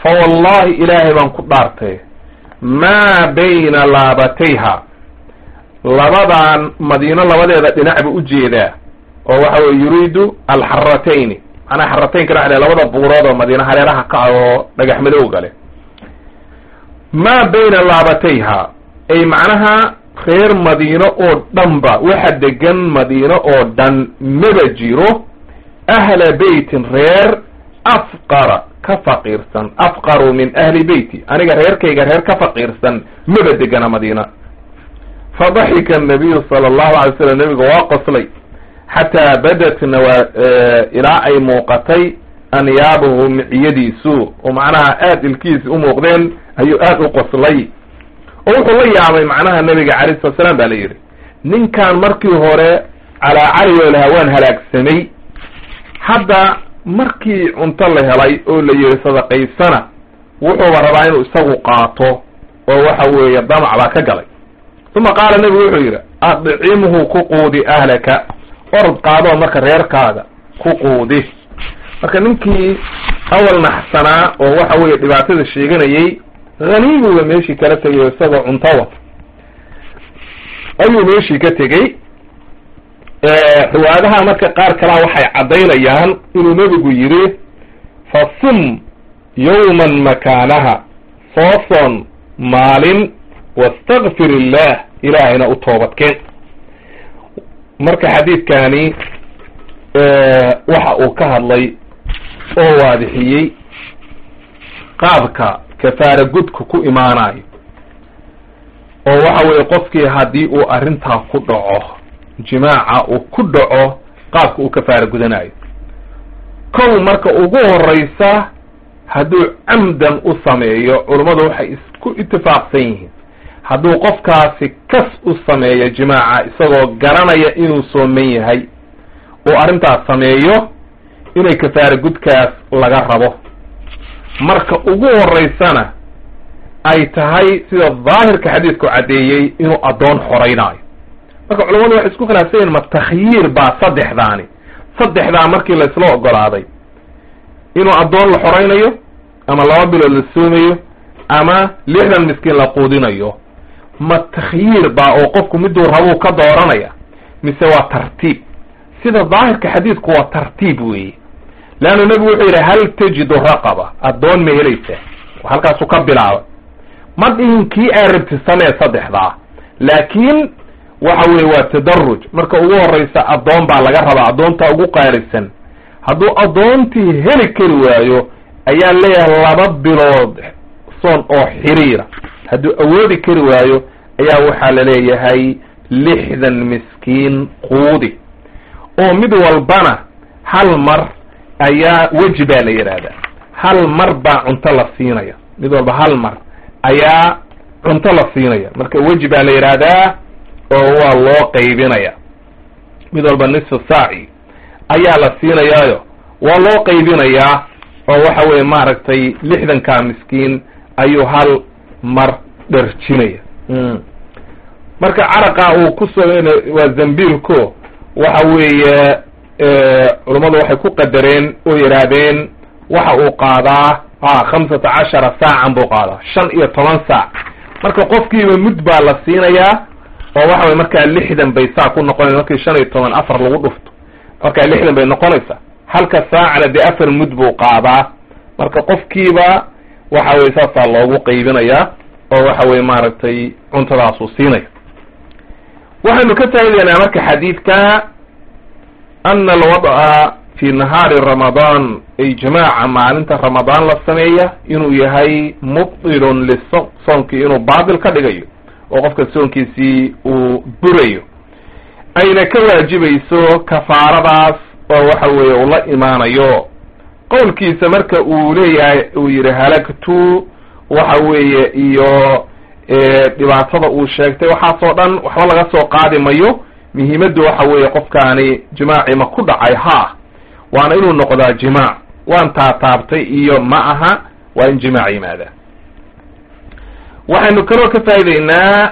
S1: fa wallahi ilaahay baan ku dhaartay maa bayna laabatayha labadan madiino labadeeda dhinac bu ujeedaa oo waxa weye yuriidu alxaratayni macnaa xarataynka dhaxle labada buurood oo madiina hareeraha kaca oo dhagax madowga leh maa bayna laabatayha ay macnaha reer madiino oo dhanba waxa degan madiino oo dhan maba jiro ahla beytin reer afqara ka faqiirsan afqaru min ahli beyti aniga reerkayga reer ka faqiirsan maba degana madiina fadaxika annabiyu sala allahu alay slam nabiga waa qoslay xataa badat nawa ilaa ay muuqatay anyaabuhu miciyadiisu oo macnaha aada ilkiisi u muuqdeen ayuu aada u qoslay oo wuxuu la yaabay macnaha nabiga calayh salat slam ba la yidhi ninkan markii hore calaa calioo lahaa waan halaagsamay hadda markii cunto la helay oo la yihi sadaqaysana wuxuuba rabaa inuu isagu qaato oo waxa weeye damac baa ka galay uma qaala nebigu wuxuu yidhi adcimhu ku quudi ahlaka orod qaadoo marka reerkaaga ku quudi marka ninkii awal naxsanaa oo waxa weeye dhibaatada sheeganayey haniimiba meeshii kala tegay isagoo cunto wata ayuu meeshii ka tegey riwaayadaha marka qaar kalaa waxay caddaynayaan inuu nebigu yidhi fasum yawman makaanaha sooson maalin wastakfir illah ilaahayna u toobadkeen marka xadiidkani waxa uu ka hadlay oo waadixiyey qaabka kafaara gudka ku imaanayo oo waxa weeye qofkii haddii uu arrintaa ku dhaco jimaaca uu ku dhaco qaabka uu kafaara gudanayo kow marka ugu horeysa hadduu camdan u sameeyo culummadu waxay isku itifaaqsan yihiin hadduu qofkaasi kas u sameeyo jimaaca isagoo garanaya inuu sooman yahay uu arrintaas sameeyo inay kafaara gudkaas laga rabo marka ugu horeysana ay tahay sida daahirka xadiidku caddeeyey inuu addoon xoreynaayo marka culamadu waxay isku khilaafsan yihin ma takhyiir baa saddexdaani saddexdaa markii laysla ogolaaday inuu addoon la xoreynayo ama laba bilood la soomayo ama lixdan miskiin la quudinayo ma takhyiir baa oo qofku miduu rabuu ka dooranaya mise waa tartiib sida daahirka xadiidku waa tartiib weeye leannu nebigu wuxuu yidhi hal tajidu raqaba addoon ma helaysaa halkaasuu ka bilaabay ma dhihin kii aa rabti samee saddexdaa laakiin waxa weye waa tadaruj marka ugu horeysa addoon baa laga rabaa addoontaa ugu qaalisan hadduu addoontii heli kari waayo ayaa leeyahay laba bilood soon oo xiriira hadduu awoodi kari waayo ayaa waxaa la leeyahay lixdan miskiin quudi oo mid walbana hal mar ayaa weji baa la yidhaahdaa hal mar baa cunto la siinaya mid walba hal mar ayaa cunto la siinaya marka weji baa la yidhaahdaa oo waa loo qaybinaya mid walba nisfu saaci ayaa la siinayaayo waa loo qaybinayaa oo waxa weeye maaragtay lixdankaa miskiin ayuu hal mar dharjinaya marka caraqa uu ku soo waa zambiilko waxa weeye culummadu waxay ku qadareen oo yidhaahdeen waxa uu qaadaa a khamsata cashara saacan buu qaadaa shan iyo toban saac marka qofkiiba mud baa la siinayaa oo waxa weye markaa lixdan bay saa ku noqonaysa markii shan iyo toban afar lagu dhufto markaa lixdan bay noqonaysaa halka saacna dee afar mud buu qaadaa marka qofkiiba waxa weye saasaa loogu qaybinayaa oo waxa weye maaragtay cuntadaasuu siinaya waxaynu ka faa'idaynaa marka xadiidka ana alwad'a fi nahaari ramadaan ay jamaaca maalinta ramadaan la sameeya inuu yahay mubtilun liso soonkii inuu baatil ka dhigayo oo qofka soonkiisii uu burayo ayna ka waajibayso kafaaradaas oo waxa weeye uu la imaanayo qowlkiisa marka uu leeyahay uu yidhi halagtu waxa weeye iyo dhibaatada uu sheegtay waxaasoo dhan waxba laga soo qaadi mayo muhiimaddu waxa weeye qofkaani jimaaci ma ku dhacay ha waana inuu noqdaa jimaac waan taataabtay iyo ma aha waa in jimaac yimaada waxaynu kaloo ka faa'idaynaa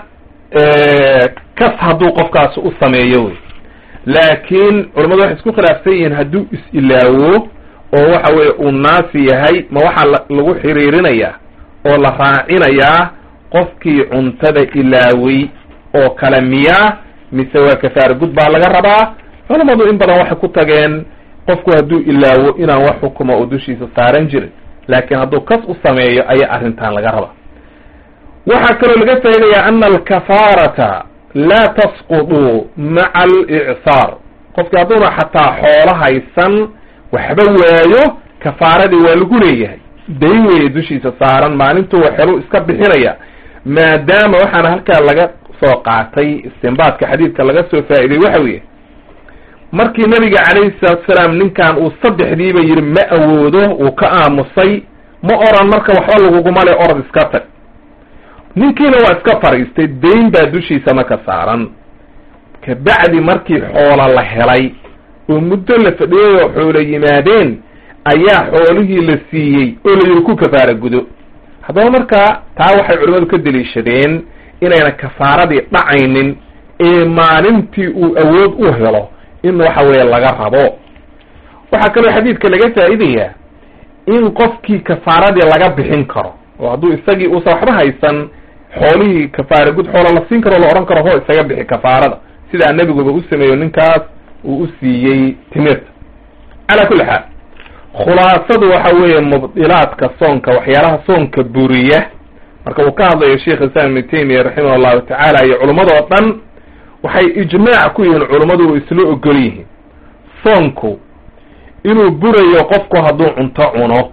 S1: kas hadduu qofkaasi u sameeyo wey laakiin culamadu waxay isku khilaafsan yihiin hadduu is-ilaawo oo waxa weeye uu naasi yahay ma waxaa lagu xiriirinayaa oo la raacinayaa qofkii cuntada ilaaway oo kale miyaa mise waa kafaara gud baa laga rabaa culamadu in badan waxay ku tageen qofku hadduu ilaawo inaan wax xukuma oo dushiisa saaran jirin laakiin hadduu kas u sameeyo ayaa arrintan laga rabaa waxaa kaloo laga faa'idayaa ana alkafaarata laa tasqudu maca alicsaar qofkii hadduuna xataa xoolo haysan waxba waayo kafaaradii waa lagu leeyahay dayn weeye dushiisa saaran maalintuu waxelu iska bixinaya maadaama waxaana halkaa laga soo qaatay istinbaadka xadiidka laga soo faa'iday waxa weeye markii nabiga calayhi salaatu salaam ninkan uu saddexdiiba yidhi ma awoodo uu ka aamusay ma oran marka waxba laguguma le orod iska tag ninkiina waa iska fadhiistay dayn baa dushiisa marka saaran kabacdi markii xoola la helay oo muddo la fadhiyay oo xoolo yimaadeen ayaa xoolihii la siiyey oo la yidhi ku kafaara gudo haddaba markaa taa waxay culimmadu ka deliishadeen inayna kafaaradii dhacaynin ee maalintii uu awood u helo in waxa weeye laga rabo waxaa kaloo xadiidka laga faa'idayaa in qofkii kafaaradii laga bixin karo oo hadduu isagii uusan waxba haysan xoolihii kafaara gud xoola la siin karo o la odhan karo hoo isaga bixi kafaarada sidaa nebiguba u sameeyo ninkaas uu u siiyey timirta calaa kulli xaal khulaasadu waxa weeye mubdilaadka soonka waxyaalaha soonka buriya marka uu ka hadlayo sheikh islam ibnu taymiya raximah allahu tacaala iyo culimmadoo dhan waxay ijmaac ku yihiin culummadu u isla ogol yihiin soonku inuu burayo qofku hadduu cunto cuno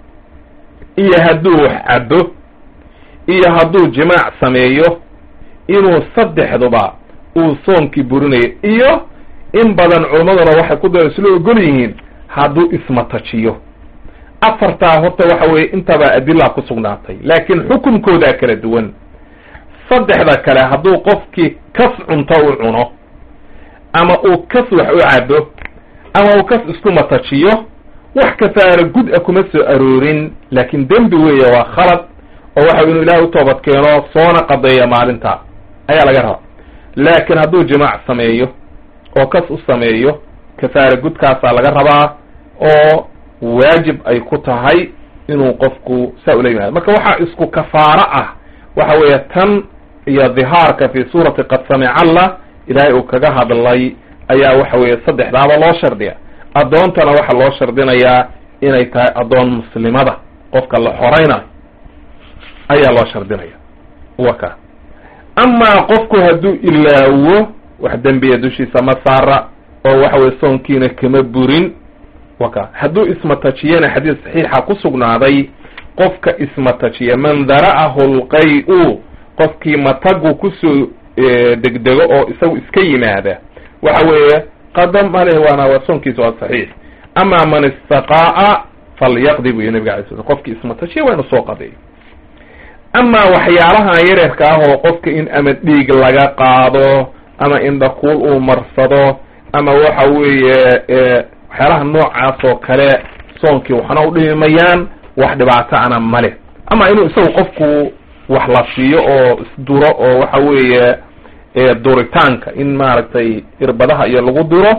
S1: iyo hadduu wax cabo iyo hadduu jimaac sameeyo inuu saddexduba uu soonkii burinayo iyo in badan culimmaduna waxay ku da isla ogol yihiin hadduu ismatajiyo afartaa horta waxa weeye intaba adilaa ku sugnaatay laakiin xukunkoodaa kala duwan saddexda kale hadduu qofkii kas cunto u cuno ama uu kas wax u cabo ama uu kas isku matajiyo wax kafaara gud a kuma soo aroorin laakiin dembi weeye waa khalad oo waxa inuu ilahay u toobad keeno soona qadeeya maalintaa ayaa laga rabaa laakiin hadduu jimaac sameeyo oo kas u sameeyo kafaara gudkaasaa laga rabaa oo waajib ay ku tahay inuu qofku saa ula yimaado marka waxaa isku kafaaro ah waxa weeye tan iyo dhihaarka fi suurati qad samica allah ilaahay uu kaga hadlay ayaa waxa weeye saddexdaaba loo shardiya addoontana waxaa loo shardinayaa inay tahay addoon muslimada qofka la xoraynayo ayaa loo shardinaya waka amaa qofku hadduu ilaawo wax dembiya dushiisa ma saara oo waxa weye soonkiina kama burin waka hadduu ismatajiyana xadiis saxiixa ku sugnaaday qofka ismatajiya man dara'ahu lqay-u qofkii matagu kusoo degdego oo isagu iska yimaada waxa weeye qadam aleh waana waa soonkiisa waa saxiix ama man istaqaa'a falyaqdi buy nabiga alay sl qofkii ismatajiya waa inu soo qadeeyo amaa waxyaalahan yareerka ah oo qofka in ama dhiig laga qaado ama indhakuul uu marsado ama waxa weeye waxyaalaha noocaas oo kale soonkii waxna u dhimayaan wax dhibaato ana male ama inuu isagu qofku wax la siiyo oo isduro oo waxa weeye duritaanka in maaragtay irbadaha iyo lagu duro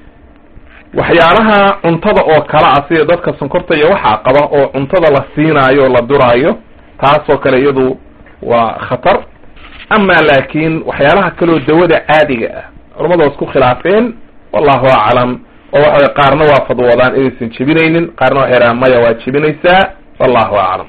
S1: waxyaalaha cuntada oo kale ah sida dadka sonkorta iyo waxaa qaba oo cuntada la siinaayo o la duraayo taasoo kale iyadu waa khatar ama laakiin waxyaalaha kaleo dawada caadiga ah culamada waa isku khilaafeen wallahu aclam oo waxa way qaarna waa fadwoodaan inaysan jebinaynin qaarna waxay rahaan maya waa jebinaysaa wallahu aclam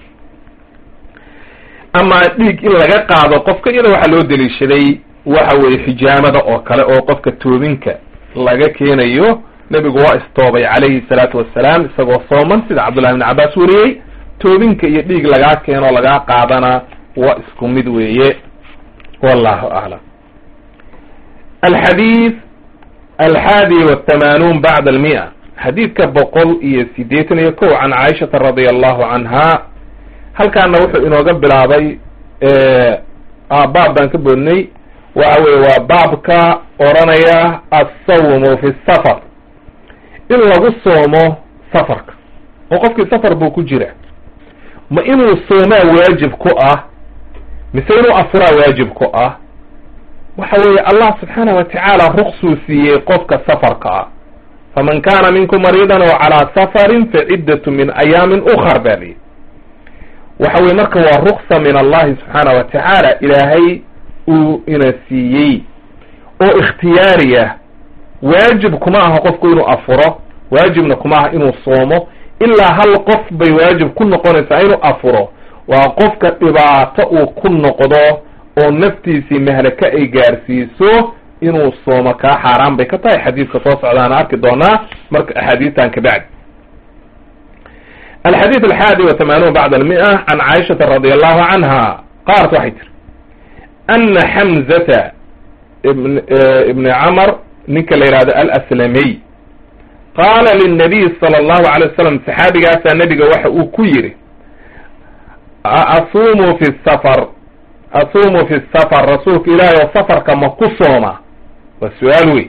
S1: ama dhiig in laga qaado qofka iyada waxaa loo deliishaday waxa weeye xijaamada oo kale oo qofka toobinka laga keenayo nebigu waa istoobay calayhi salaatu wassalaam isagoo sooman sida cabdullahi ibn cabbaas wariyey toobinka iyo dhiig lagaa keeno lagaa qaadana waa isku mid weeye wallahu aclam alxadiid alxaadi wathamanuun bacda almia xadiidka boqol iyo siddeetan iyo kow can caaishata radia allahu canha halkaana wuxuu inooga bilaabay baab baan ka boodnay waxa weye waa baabka odranaya assawmu fi safar in lagu soomo safarka oo qofkii safar buu ku jira ma inuu soomaa waajib ku ah mise inuu afuraa waajib ku ah waxa weeye allah subxaana wa tacaala ruksuu siiyey qofka safarka ah faman kana minkum mariidan oo calaa safarin faciddatu min ayaamin ukar ba lihi waxa weye marka waa ruksa min allahi subxaana wa tacaala ilaahay uu ina siiyey oo ikhtiyaari ah waajib kuma aha qofku inuu afuro waajibna kuma aha inuu soomo ilaa hal qof bay waajib ku noqonaysaa inuu afuro waa qofka dhibaato uu ku noqdo oo naftiisii mahlaka ay gaarsiiso inuu soomo kaa xaaraan bay ka tahay xadiidka soo socdaana arki doonaa marka axaadiistan kabacdi alxadiid alxaadi wa thamaanuun bacda almia can caaishata radi allahu canha qaalat waxay tiri ana xamzata ibn ibni camar ninka la yihahdo alaslamiy qaala lilnabiy sala allahu alay wasalam saxaabigaasaa nebiga waxa uu ku yidhi asuumu fi safar asuumu fi safar rasuulka ilaahay oo safarka ma ku sooma waa su-aal wey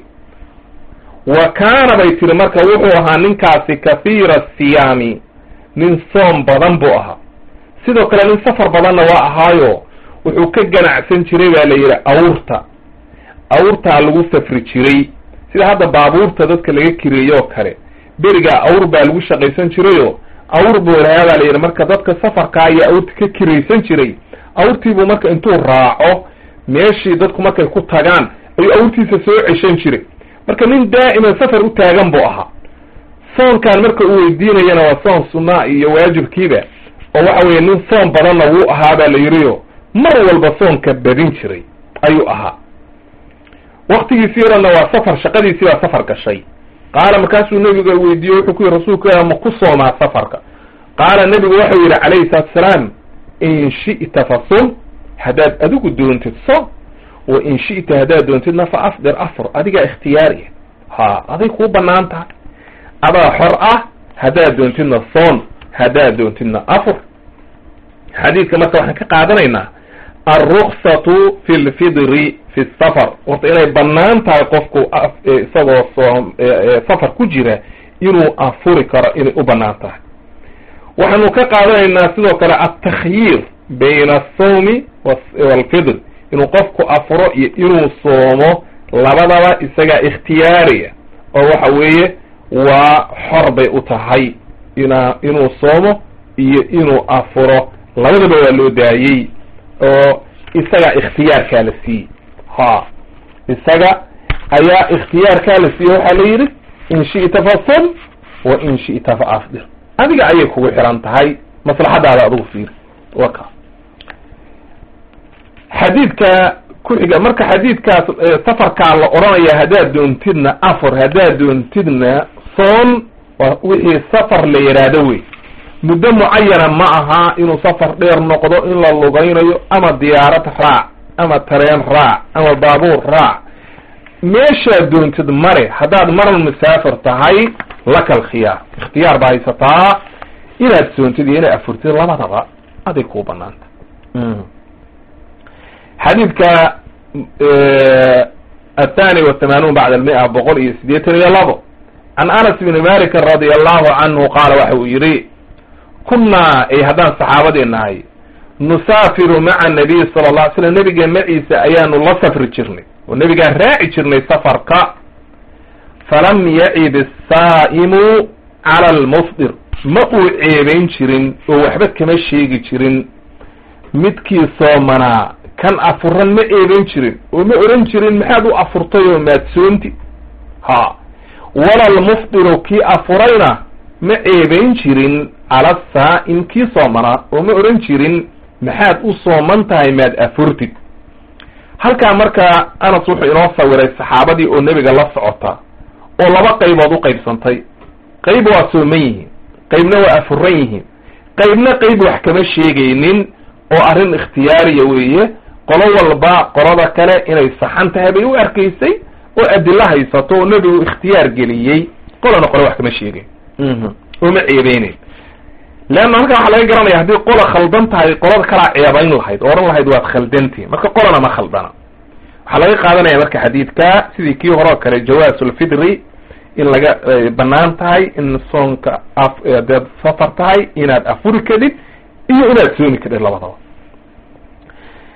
S1: wa kaana bay tiri marka wuxuu ahaa ninkaasi kahiira siyaami nin soom badan buu ahaa sidoo kale nin safar badanna waa ahaayo wuxuu ka ganacsan jiray baa la yidhi awrta awrtaa lagu safri jiray sida hadda baabuurta dadka laga kireeyo oo kale berigaa awr baa lagu shaqaysan jirayo awr buu lahaa baa la yidhi marka dadka safarkaa iyo awrta ka kiraysan jiray awrtiibuu marka intuu raaco meeshii dadku markay ku tagaan ayuu awrtiisa soo ceshan jiray marka nin daa'iman safar u taagan buu ahaa soonkan marka uu weydiinayana waa soon sunaa iyo waajibkiiba oo waxa weeye nin soon badanna wuu ahaa baa la yidhiyo mar walba soonka badin jiray ayuu ahaa waktigiisii odhanna waa safar shaqadiisii baa safar gashay qaala markaasuu nebiga weydiiye wuxuu ku yihi rasuulka ma ku soomaa safarka qaala nebigu waxau yidhi calayhi salaatu salaam in shi'ta fa sum haddaad adigu doontid soom wa in shi'ta haddaad doontidna fa afdir afur adigaa ikhtiyaariya ha aday kuu banaan tahay adaa xor ah haddaad doontidna soon haddaad doontidna afur xadiidka marka waxaan ka qaadanaynaa alruksatu fi lfidri fi safar horta inay banaan tahay qofku isagoo soom safar ku jira inuu afuri karo inay u banaan tahay waxaanu ka qaadanaynaa sidoo kale altakhyiir bayna asawmi walfidr inuu qofku afuro iyo inuu soomo labadaba isagaa ikhtiyaariya oo waxa weeye waa xor bay u tahay ina inuu soomo iyo inuu afuro labadaba waa loo daayey oo isagaa ikhtiyaarkaa la siiyey ha isaga ayaa ikhtiyaarkaa la siiyey waxaa la yidhi in shi'ta fa sum wa in shi'ta fa afdir adiga ayay kugu xiran tahay maslaxadaada adigu fiiri waka xadiidka ku-xiga marka xadiidkaas safarkaa la odhanaya haddaad doontidna afur haddaad doontidna soon wixii safar la yidhaahdo wey muddo mucayana ma aha inuu safar dheer noqdo in la lugaynayo ama diyaarad raac ama tareen raac ama baabuur raac meeshaad doontid mare haddaad maran musaafir tahay laka alkhiyaar ikhtiyaar baa haysataa inaad soontid iyo inaad afurtid labadaba aday kuu banaanta xadiidka athani wathamanuun bacda almia boqol iyo siddeetan iyo labo can anas bni malikin radi allahu canhu qaala waxa uu yidhi kunnaa ay haddaan saxaabadii nahay nusaafiru maca nabiy sala alla ly slam nebiga maciisa ayaanu la safri jirnay oo nebigaan raaci jirnay safarka falam yacib asaa'imu cala almufdir ma uu ceebayn jirin oo waxba kama sheegi jirin midkii soomanaa kan afuran ma ceebayn jirin oo ma oran jirin maxaad u afurtay oo maadsoonti ha wala almufdiru kii afurayna ma ceebayn jirin cala saa'im kii soomanaa oo ma oran jirin maxaad u sooman tahay maad afurtid halkaa markaa anas wuxuu inoo sawiray saxaabadii oo nebiga la socota oo laba qaybood u qaybsantay qayb waa sooman yihiin qaybna waa afuran yihiin qaybna qayb wax kama sheegaynin oo arrin ikhtiyaariya weeye qolo walba qolada kale inay saxan tahay bay u arkaysay oo adilo haysato oo nebigu ikhtiyaar geliyey qolana qole wax kama sheegayn oo ma ceebeyneyn leanna halkan waxaa laga garanaya haddii qola khaldan tahay qolada kalaa ceebayn lahayd oo odhan lahayd waad khaldantihin marka qolana ma khaldana waxaa laga qaadanaya marka xadiidka sidii kii hore oo kale jawaasulfidri in laga banaan tahay in soonka adaad safar tahay inaad afuri kadhid iyo inaad soomi kadhid labadaba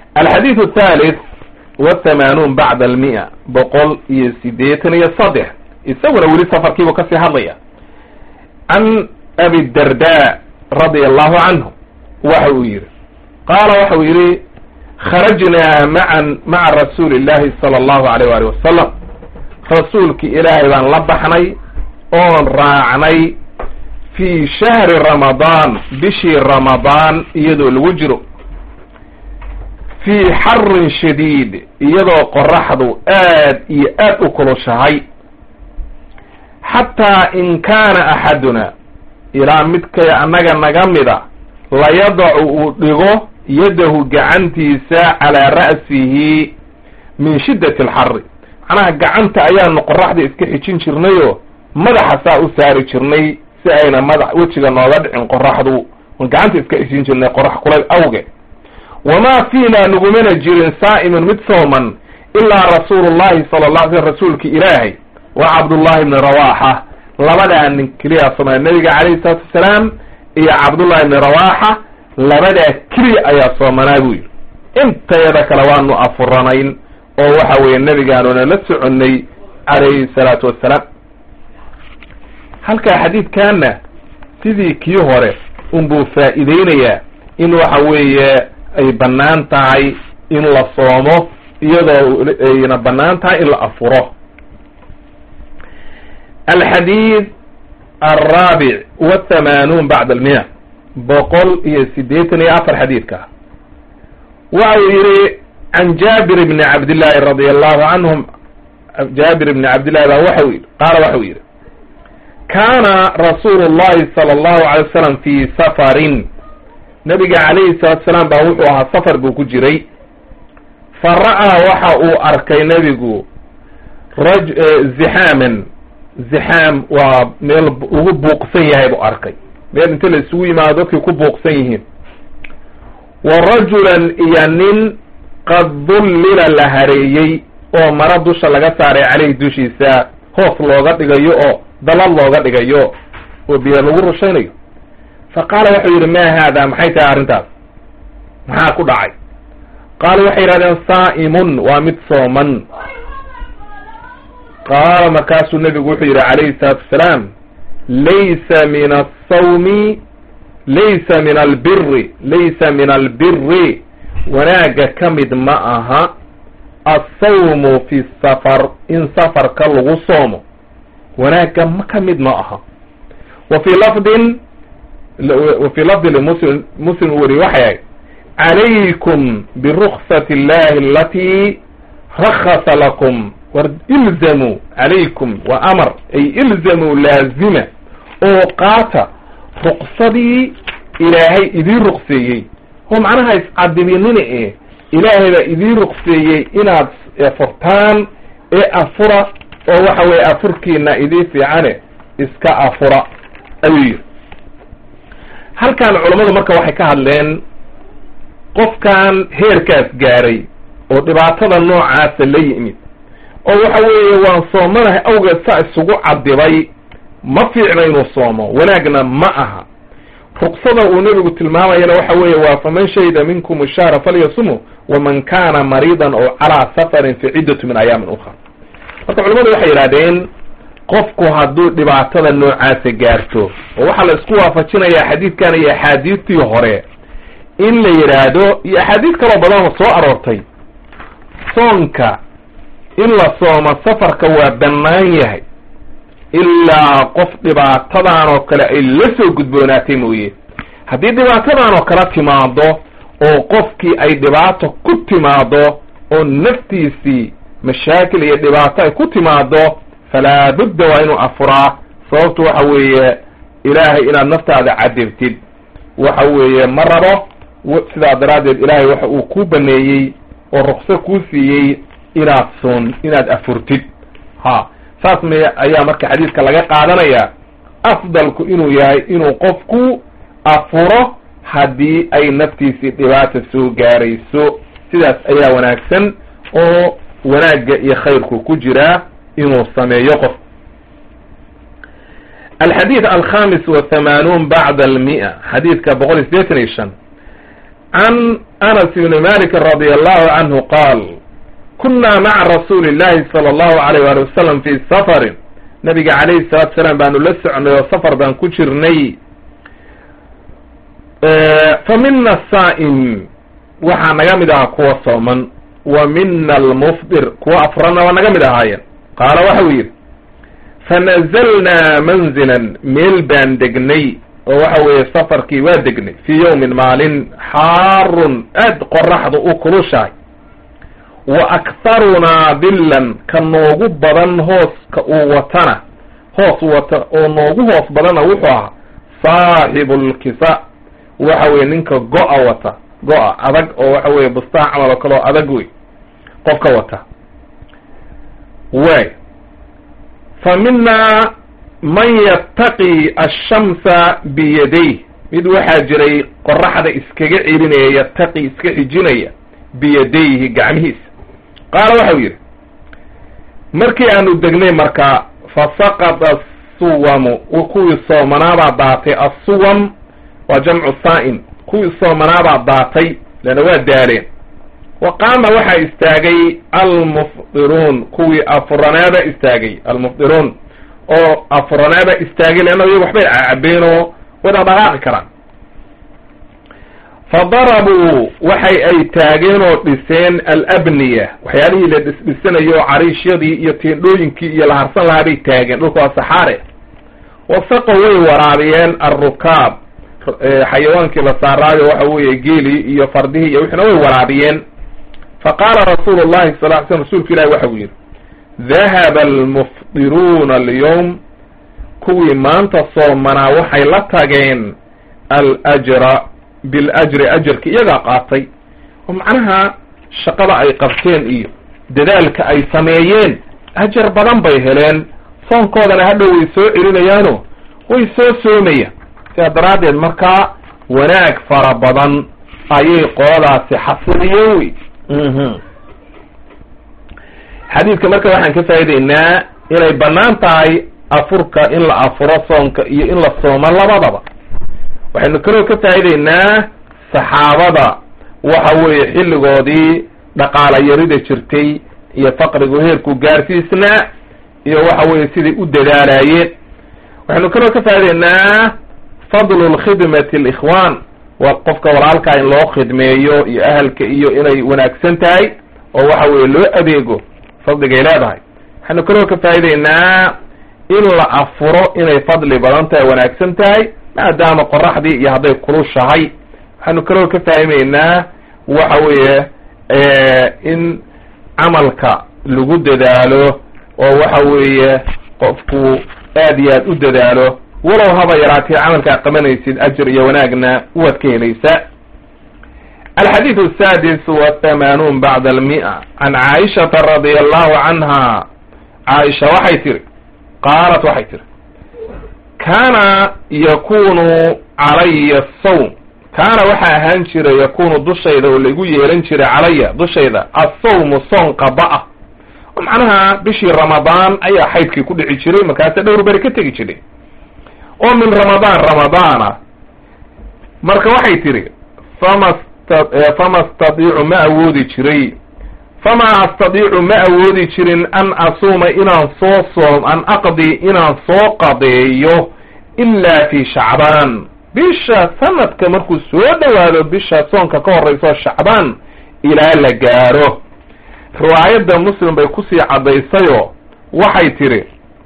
S1: alxadiid athalith wathamanuun bacda almia boqol iyo sideetan iyo saddex isaguna weli safarkiibuu kasii hadlaya can abi darda radia allahu canhu waxa uu yihi qaala waxa uu yihi kharajnaa maan maca rasuuli illahi sala allahu alayh wali wasalam rasuulki ilaahay baan la baxnay oon raacnay fii shahri ramadaan bishii ramadaan iyadoo lagu jiro fii xarin shadiid iyadoo qoraxdu aad iyo aad u kulushahay xataa in kaana axaduna ilaa midkay annaga naga mida layadacu uu dhigo yadahu gacantiisa calaa ra'sihi min shiddati alxari macnaha gacanta ayaanu qoraxda iska xijin jirnayoo madaxa saa u saari jirnay si ayna madax wejiga nooga dhicin qoraxdu gacanta iska xijin jirnay qorax kulayl awge wamaa fiina nagumana jirin saa'imun mid sooman ilaa rasuulu llahi sala la alay slm rasuulki ilaahay wa cabdullahi bni rawaxa labadaa nin keliya soomay nabiga calayhi salaatu wasalaam iyo cabdullahi bni rawaxa labadaa keliya ayaa soomanaa buu yidhi intayada kale waanu afuranayn oo waxa weeye nabigaanuna la soconnay calayhi salaatu wassalaam halkaa xadiidkaana sidii kii hore unbuu faa'iideynayaa in waxa weeye ay bannaan tahay in la soomo iyadoo ayna bannaan tahay in la afuro alxadiid alraabic wathamanuun bacda almiya boqol iyo siddeetan iyo afar xadiidka waxa uu yihi can jaabir bni cabdillaahi radia allahu canhum jaabir bni cabdillahi baa waxa u yidhi qaala waxa uu yidhi kaana rasuulu llahi sala allahu alay wasalam fii safarin nabiga calayhi salatu salaam baa wuxuu ahaa safar buu ku jiray fa ra'aa waxa uu arkay nebigu raj zixaaman zixaam waa meel lagu buuqsan yahay buu arkay meel inta la isugu yimaado dadkii ku buuqsan yihiin wa rajulan iyo nin qad dullila la hareeyey oo maro dusha laga saaray caleyhi dushiisa hoos looga dhigayo oo dalad looga dhigayo oo biyo lagu rushaynayo fa qaala wuxuu yidhi ma haada maxay tahay arrintaas maxaa ku dhacay qaala waxay yidhahdeen saa'imun waa mid sooman qaala markaasuu nebigu wuxuu yidhi calayhi salaatu wasalaam laysa min asawmi laysa min albiri laysa min albiri wanaagga ka mid ma aha assawmu fi safar in safarka lagu soomo wanaagga ma ka mid ma aha wa fii lafdin wa fii lafdi limuslim muslim u weriye waxay ahayd calaykum biruksati illahi alatii rakhasa lakum war ilzamuu calaykum waa amar ay ilzamuu laazima oo qaata ruqsadii ilaahay idiin ruqseeyey oo macnaha iscadiminina e ilaahay baa idiin ruqseeyey inaad furtaan ee afura oo waxa weeye afurkiina idii fiicane iska afura ayuu yidhi halkan culammadu marka waxay ka hadleen qofkan heerkaas gaaray oo dhibaatada noocaasa la yimid oo waxa weeye waan soomanahay awgeed saa isugu cadibay ma fiicna inuu soomo wanaagna ma aha ruqsada uu nebigu tilmaamayana waxa weeye waa faman shahida minkum shahra falyasumu waman kana mariidan oo calaa safarin fi ciddatu min ayaamin ukhra marka culamadu waxay yidhahdeen qofku hadduu dhibaatada noocaasa gaarto oo waxaa la isku waafajinayaa xadiidkan iyo axaadiistii hore in la yidhaahdo iyo axaadiis kaloo badanoo soo aroortay soonka in la soomo safarka waa bannaan yahay ilaa qof dhibaatadan oo kale ay la soo gudboonaatay mooye haddii dhibaatadan oo kale timaado oo qofkii ay dhibaato ku timaado oo naftiisii mashaakil iyo dhibaato ay ku timaado falaa budda waa inuu afuraa sababtu waxa weeye ilaahay inaad naftaada cadibtid waxa weeye ma rabo sidaa daraaddeed ilaahay waxa uu ku baneeyey oo rukso kuu siiyey inaad soon inaad afurtid ha saas me ayaa marka xadiidka laga qaadanayaa afdalku inuu yahay inuu qofku afuro haddii ay naftiisii dhibaata soo gaarayso sidaas ayaa wanaagsan oo wanaagga iyo khayrku ku jiraa inuu sameeyo qof alxadiid alkhamis wathamanuun bacda almi'a xadiidka boqol iyo sideetan iyo shan can anas ibni malik radi allahu canhu qaal kuna maca rasuuli llahi sala allahu alayh wali wasalam fi safarin nabiga calayhi salaatu salaam baanu la socnay oo safar baan ku jirnay fa mina asaa'im waxaa naga mid ahaa kuwa sooman wa mina almufdir kuwa afrana waa naga mid ahaayeen qaala waxa uu yidhi fanazalnaa manzilan meel baan degnay oo waxa weeye safarkii waa degnay fii yawmin maalin xaarun aad qoraxdu u kulushahay wa akharunaa dillan ka noogu badan hooska uu watana hoos wata oo noogu hoos badanna wuxuu ahaa saaxibu lkisa waxa weye ninka go-a wata go-a adag oo waxa weye bustaha camal oo kale oo adag wey qofka wata way fa minaa man yattaqi ashamsa biyadayh mid waxaa jiray qoraxda iskaga celinaya yattaqi iska xijinaya biyadayhi gacmihiisa qaala waxau yidhi markii aanu degnay marka fasaqada asuwamu kuwii soomanaabaa daatay assuwam waa jamcu saa'im kuwii soomanaabaa daatay leanna waa daaleen wa qaama waxaa istaagay almufdiruun kuwii afuranaaba istaagay almufdiruun oo afuranaaba istaagay leanna iyagu waxbay cabeen oo wada dhaqaaqi karaan fa darabuu waxay ay taageen oo dhiseen alabniya waxyaalihii la dhisdhisanayo oo cariishyadii iyo teendhooyinkii iyo la harsan lahaa bay taageen dhulka waa saxaare wasaqo way waraabiyeen alrukaab xayawaankii la saaraayo waxa weeye geelii iyo fardihii iyo wixina way waraabiyeen fa qaala rasuulu llahi sal ly slm rasuulka ilahi waxa uu yidhi dahaba almufdiruuna alyawm kuwii maanta soomanaa waxay la tageen alajra biljri ajarki iyagaa qaatay oo macnaha shaqada ay qabteen iyo dadaalka ay sameeyeen ajar badan bay heleen soonkoodana hadhow way soo celinayaano way soo soomayaan sidaa daraaddeed markaa wanaag fara badan ayay qoladaasi xasiliyeen wey xadiidka marka waxaan ka faa'idaynaa inay bannaan tahay afurka in la afuro soonka iyo in la soomo labadaba waxaynu kaloo ka faa'idaynaa saxaabada waxa weeye xilligoodii dhaqaala yarida jirtay iyo faqrigu heerku gaarsiisnaa iyo waxa weeye siday u dadaalaayeen waxaynu kaloo ka faa'idaynaa fadlu lkhidmati alikhwaan waa qofka walaalkaa in loo khidmeeyo iyo ahalka iyo inay wanaagsan tahay oo waxa weeye loo adeego fadligay leedahay waxaynu kaloo ka faa'idaynaa in la afuro inay fadli badan tahay wanaagsan tahay maadaama qoraxdii iyo hadday kulushahay waxaanu kaloo ka faahimaynaa waxa weeye in camalka lagu dadaalo oo waxa weeye qofku aad iyo aad u dadaalo walow haba yaraatee camalkaa qabanaysid ajar iyo wanaagna waad ka helaysaa alxadiidu asaadis wathamanuun bacda almi'a can caaishata radia allahu canha caaisha waxay tiri qaalat waxay tiri kaana yakunu calaya asawm kaana waxaa ahaan jira yakunu dushayda oo laigu yeelan jiray calaya dushayda assawmu soon qaba-a oo macnaha bishii ramadaan ayaa xaydkii ku dhici jiray markaasa dhowr beri ka tegi jiray oo min ramadaan ramadaana marka waxay tihi fama fama astadiicu ma awoodi jiray fama astadiicu ma awoodi jirin an asuuma inaan soo soom an aqdi inaan soo qadeeyo ilaa fi shacbaan bisha sanadka markuu soo dhowaado bisha soonka ka horreyso shacbaan ilaa la gaaro riwaayadda muslim bay kusii caddaysayoo waxay tiri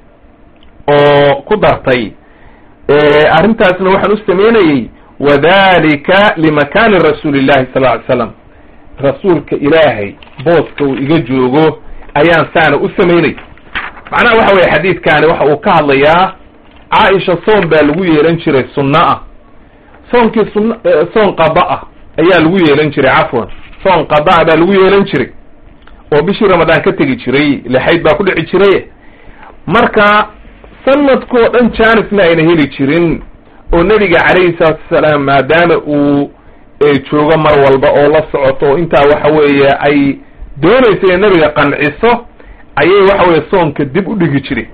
S1: oo ku dartay arrintaasna waxaan u sameynayey wadalika limakaani rasuuli llahi sal ly slam rasuulka ilaahay booska uu iga joogo ayaan saana u samaynay macnaha waxa weye xadiidkaani waxa uu ka hadlayaa caaisha soon baa lagu yeelan jiray sunno ah soonkii sun soon qada ah ayaa lagu yeelan jiray cafwan soon qadaa baa lagu yeelan jiray oo bishii ramadaan ka tegi jiray lexayd baa ku dhici jiray marka sanadkoo dhan janisna ayna heli jirin oo nebiga calayhi salaatu wasalaam maadaama uu joogo mar walba oo la socoto oo intaa waxa weeye ay doonaysa inay nebiga qanciso ayay waxa weye soonka dib u dhigi jiray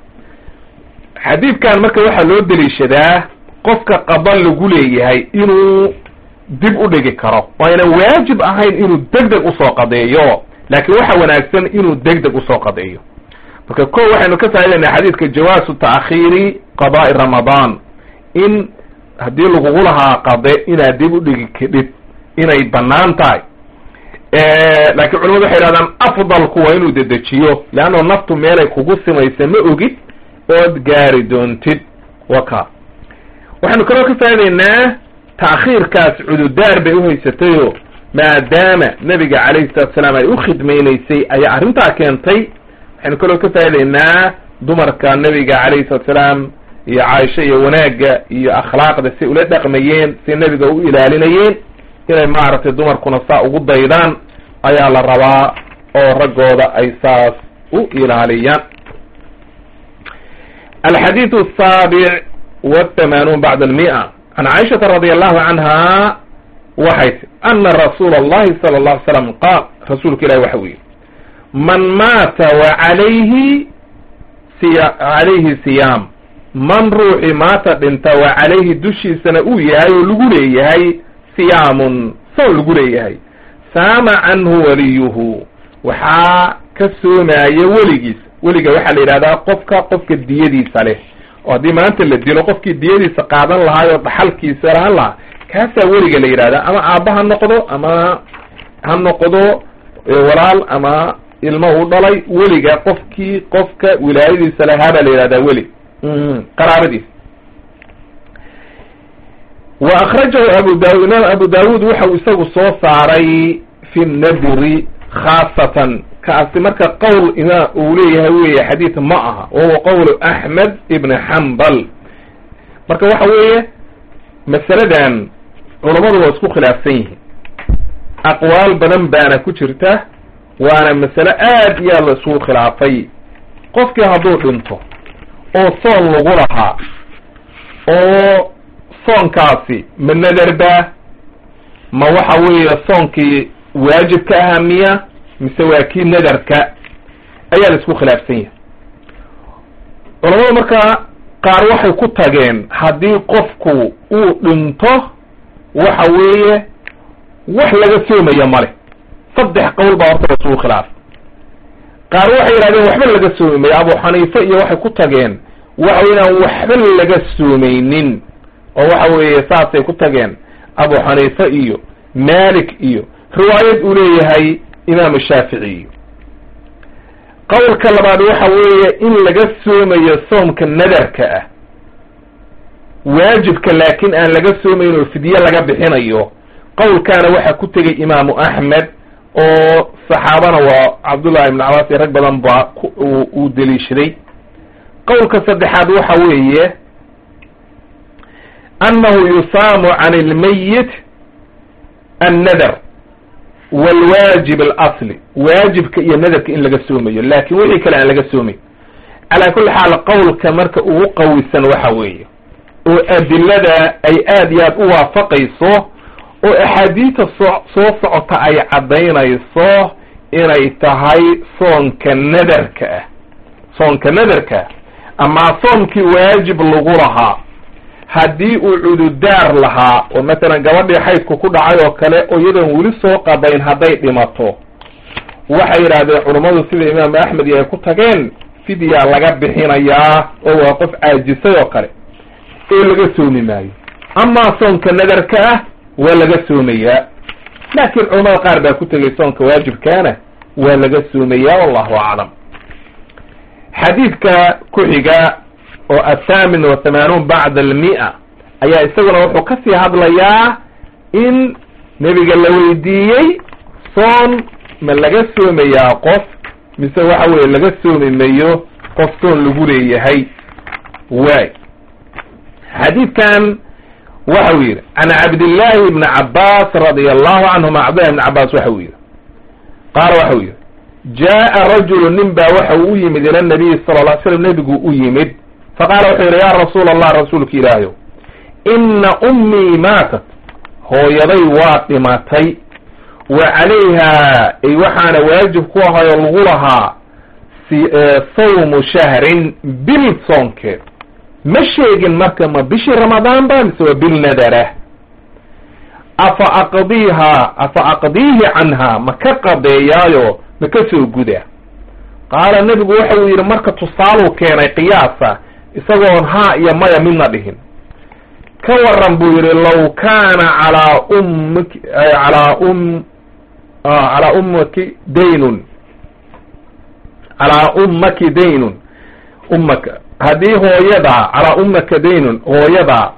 S1: xadiidkan marka waxaa loo deliishadaa qofka qada lagu leeyahay inuu dib u dhigi karo wayna waajib ahayn inuu deg deg usoo qadeeyo laakiin waxa wanaagsan inuu deg deg usoo qadeeyo marka ko waxaynu ka faa'idaynaa xadiidka jawaasu ta'khiiri qada'i ramadaan in haddii lagugu lahaa qade inaad dib u dhigi kadhid inay banaan tahay laakiin culamadu waxay yidhahdaan afdalku waa inuu dedejiyo leanno naftu meelay kugu simaysa ma ogid ood gaari doontid waka waxaynu kaloo ka faa'idaynaa ta'khiirkaas cududaar bay uhaysatayo maadaama nebiga calayhi salatu salaam ay u khidmaynaysay ayaa arrintaa keentay waxaynu kaloo ka faa'idaynaa dumarka nebiga calayhi salatu salaam iyo caaisha iyo wanaagga iyo akhlaaqda si ula dhaqmayeen si nebiga u ilaalinayeen inay maaragtay dumarkuna saa ugu daydaan ayaa la rabaa oo raggooda ay saas u ilaaliyaan alxadiidu asaabic wathamanuun bacda almi'a can caaishata radi allahu canha waxay ti ana rasuula allahi sala allahu alay slam qaal rasuulka ilahi waxa u yihi man maata wa calayhi siya calayhi siyaam man ruuxi maata dhinta wa calayhi dushiisana uu yahay oo lagu leeyahay siyaamun soon lagu leeyahay saama canhu waliyuhu waxaa ka soomaya weligiis weliga waxaa la yidhahdaa qofka qofka diyadiisa leh oo haddii maanta la dilo qofkii diyadiisa qaadan lahaay oo dhaxalkiisa lahan lahaa kaasaa weliga la yidhahdaa ama aabba ha noqdo ama ha noqdo walaal ama ilmo uu dhalay weliga qofkii qofka wilaayadiisa lahaa baa la yidhahdaa weli qaraabadiis wa akhrajahu abu daud imaam abu daawud waxau isagu soo saaray fi nadri khaasatan kaasi marka qowl imaam uu leeyahay weeye xadiid ma aha wahuwa qowlu axmed ibn xambal marka waxa weeye masaladan culammadu waa isku khilaafsan yihiin aqwaal badan baana ku jirta waana masale aad iyo aad la isugu khilaafay qofkii hadduu dhinto oo soon lagu lahaa oo soonkaasi ma nadarba ma waxa weeye soonkii waajibka ahaa miya mise waa kii nadarka ayaa la isku khilaafsan yahay culamadu markaa qaar waxay ku tageen haddii qofku uu dhinto waxa weeye wax laga soomaya male saddex qowl baa horta la isugu khilaafay qaar waxay yidhahdeen waxba laga soomi mayo abu xaniife iyo waxay ku tageen waxa wey inaan waxba laga soomaynin oo waxa weeye saasay ku tageen abu xaniife iyo malik iyo riwaayad uu leeyahay imaamu shaafici iyo qowlka labaad waxa weeye in laga soomayo soomka nadarka ah waajibka laakiin aan laga soomayn oo fidye laga bixinayo qowlkaana waxaa ku tegay imaamu axmed oo saxaabana waa cabdullahi ibn cabaas iyo rag badan baa uu deliishaday qowlka saddexaad waxa weeye annahu yusaamu can ilmayit annadar walwaajib alasli waajibka iyo nadarka in laga soomayo laakin wixii kale aan laga soomayn calaa kulli xaal qowlka marka ugu qawisan waxa weeye oo adilada ay aad iyo aad u waafaqayso oo axaadiista soo soo socota ay caddaynayso inay tahay soonka nadarka ah soonka nadarka ah amaa soomkii waajib lagu lahaa haddii uu cududaar lahaa oo matalan gabadhii xaydku ku dhacay oo kale oo iyadoon weli soo qadayn hadday dhimato waxay yidhaahdeen culummadu sida imaamu axmed iyo ay ku tageen fidyaa laga bixinayaa oo waa qof caajisay oo kale oo laga soomi maayo amaa soonka nadarka ah waa laga soomayaa laakiin culamada qaar baa ku tegay soonka waajibkaana waa laga soomayaa wallahu aclam xadiidka ku xiga oo athaamin wa hamaanuun bacda almi'a ayaa isaguna wuxuu kasii hadlayaa in nebiga la weydiiyey soon ma laga soomayaa qof mise waxa weeye laga soomi mayo qof soon lagu leeyahay waay xadiidkan waxa uu yidhi can cabdillaahi ibni cabaas radia allahu canhuma cabdillahi ibni cabaas waxa uu yidhi qaala waxa uu yidhi jaa'a rajulu nin baa waxa uu u yimid ila nabiyi sala lla ly slam nebigu u yimid faqaala wuxuu yidhi yaa rasuula allah rasuulka ilaahayow inna ummii maatat hooyaday waa dhimatay wa calayhaa ay waxaana waajib ku ahay oo lagu lahaa sawmu shahrin bil soonkeed ma sheegin marka ma bishii ramadaan ba mise waa bil nadara afa aqdiihaa afa aqdiihi canhaa ma ka qadeeyaayo ma ka soo guda qaala nebigu waxa uu yidhi marka tusaaluu keenay qiyaasa isagoon haa iyo maya midna dhihin ka waran buu yidhi law kaana calaa ummiki calaa um calaa ummaki daynun calaa ummaki daynun ummaka haddii hooyadaa calaa ummaka daynun hooyadaa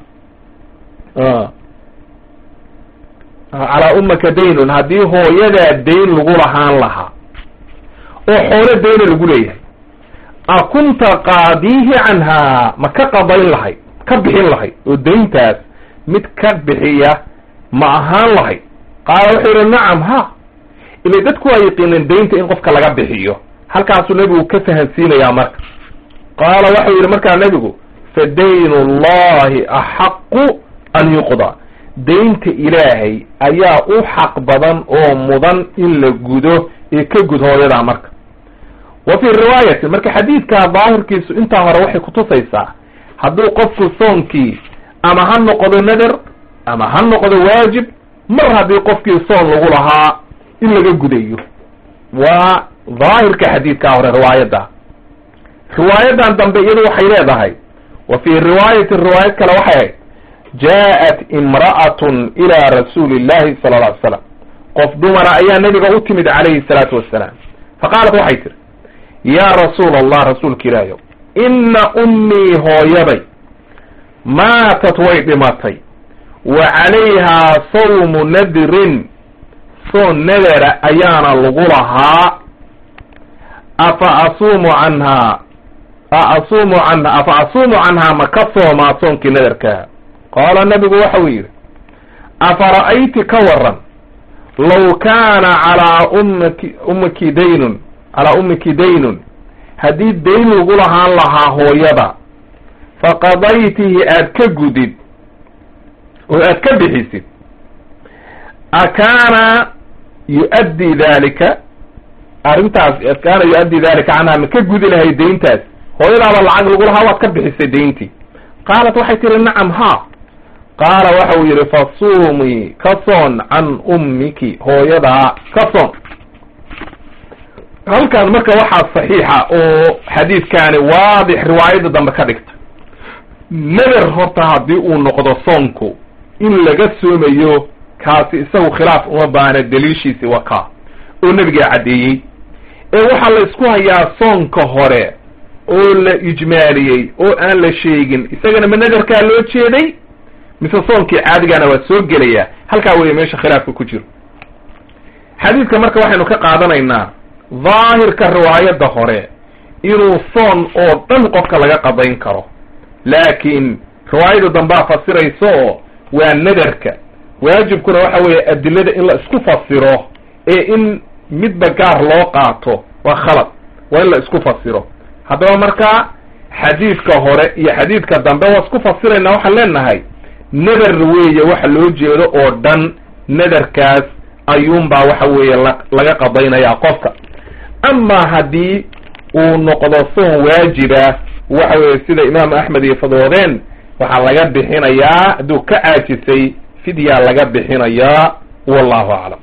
S1: calaa ummaka daynun haddii hooyadaa dayn lagu lahaan lahaa oo xoolo dayna lagu leeyahay a kunta qaadiihi canhaa ma ka qadayn lahayd ka bixin lahayd oo dayntaas mid ka bixiya ma ahaan lahayd qaala wuxuu yidhi nacam ha ila dadku waa yaqiineen daynta in qofka laga bixiyo halkaasuu nebigu ka fahansiinayaa marka qaala waxau yidhi markaa nebigu fa daynu llahi axaqu an yuqda daynta ilaahay ayaa u xaq badan oo mudan in la gudo ee ka gud hooyadaa marka wa fii riwaayati marka xadiidkaa daahirkiisu intaa hore waxay kutusaysaa hadduu qofku soonkii ama ha noqdo nader ama ha noqdo waajib mar haddii qofkii soon lagu lahaa in laga gudayo waa daahirka xadiidkaa hore riwaayadda riwaayadan dambe iyadu waxay leedahay wa fii riwaayati riwaayad kale waxay ahayd jaa-at imra'atun ilaa rasuuli illahi sala alla alay slam qof dumara ayaa nebiga u timid calayhi salaatu wassalaam fa qaalat waxay tiri yaa rasuula allah rasuulka ilaahiyow inna ummii hooyaday maatat way dhimatay wa calayhaa sawmu nadrin soon nadera ayaana lagu lahaa afa asuumu canhaa a asuumu canha afa asuumu canhaa ma ka soomaa soonkii nadarkaa qaala nabigu waxa uu yidhi afa ra'ayti ka waran law kaana calaa ummaki ummiki daynun calaa ummiki daynun haddii dayn lagu lahaan lahaa hooyada faqadaytihi aad ka gudid oo aad ka bixisid akaana yu-addi dalika arrintaas kaana yu-addi dalika canhaa ma ka gudi lahay dayntaas hooyadaaba lacag lagu lahaa waad ka bixisay dayntii qaalat waxay tihi nacam ha qaala waxa uu yidhi fasuumii ka soon can ummiki hooyadaa ka soon halkan marka waxaa saxiixa oo xadiidkaani waadix riwaayadda dambe ka dhigta nader horta haddii uu noqdo soonku in laga soomayo kaasi isagu khilaaf uma baana daliishiisi waa kaa oo nebigaa caddeeyey ee waxaa la isku hayaa soonka hore oo la ijmaaliyey oo aan la sheegin isagana ma nadarkaa loo jeeday mise soonkii caadigana waa soo gelayaa halkaa weeye meesha khilaafka ku jiro xadiidka marka waxaynu ka qaadanaynaa daahirka riwaayadda hore inuu soon oo dhan qofka laga qadayn karo laakiin riwaayada dambaa fasirayso oo waa nadarka waajibkuna waxa weeye adilada in la isku fasiro ee in midba gaar loo qaato waa khalad waa in la isku fasiro haddaba markaa xadiidka hore iyo xadiidka dambe waa isku fasiraynaa waxaan leenahay nadar weeye waxa loo jeedo oo dhan nadarkaas ayuunbaa waxa weeye laga qadaynayaa qofka amaa haddii uu noqdo soon waajiba waxa weeye sida imaam axmed iyo fadwoodeen waxaa laga bixinayaa hadduu ka caajisay fidyaa laga bixinayaa wallahu aclam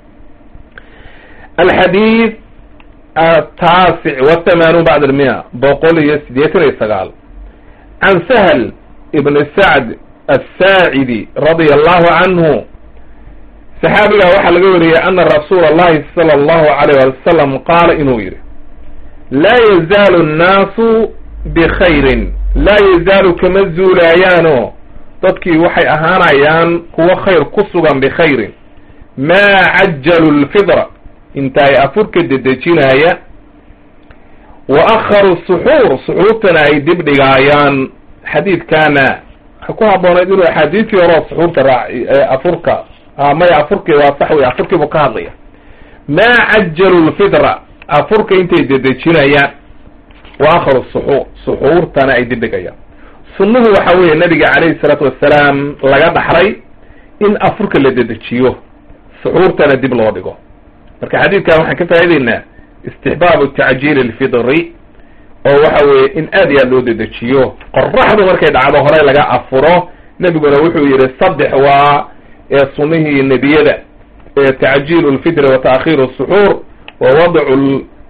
S1: alxadiid ataasic wathamanuun bacd almia boqol iyo siddeetan iyo sagaal can sahl ibn sacd asaacidi radia allahu canhu saxaabigaa waxaa laga wariyey ana rasuula allahi sala allahu alayh wali wasalam qaala inuu yidhi laa yazaalu annaasu bikhayrin laa yazaalu kama zuulaayaano dadkii waxay ahaanayaan kuwo khayr ku sugan bikhayrin maa cajalu lfidra inta ay afurka dedejinaaya wa akharu suxuur suxuurtana ay dib dhigaayaan xadiidkaana waxay ku habboonayd inuu axaadiistii horeo suxuurta raac afurka maya afurkii waa sax wey afurkii buu ka hadlaya maa cajalu lfidra afurka intay dedejinayaan wa akharu suxuur suxuurtana ay dib dhigayaan sunnuhu waxa weeye nabiga calayhi salaatu wassalaam laga dhaxray in afurka la dedejiyo suxuurtana dib loo dhigo marka xadiidkan waxaan ka faa'idaynaa istixbaabu tacjiili alfidri oo waxa weeye in aad iyo aad loo dedejiyo qoraxdu markay dhacdo horey laga afuro nebiguna wuxuu yidhi saddex waa ee sunnihii nebiyada ee tacjiilu lfidri wa ta'khiiru suxuur wa wadcu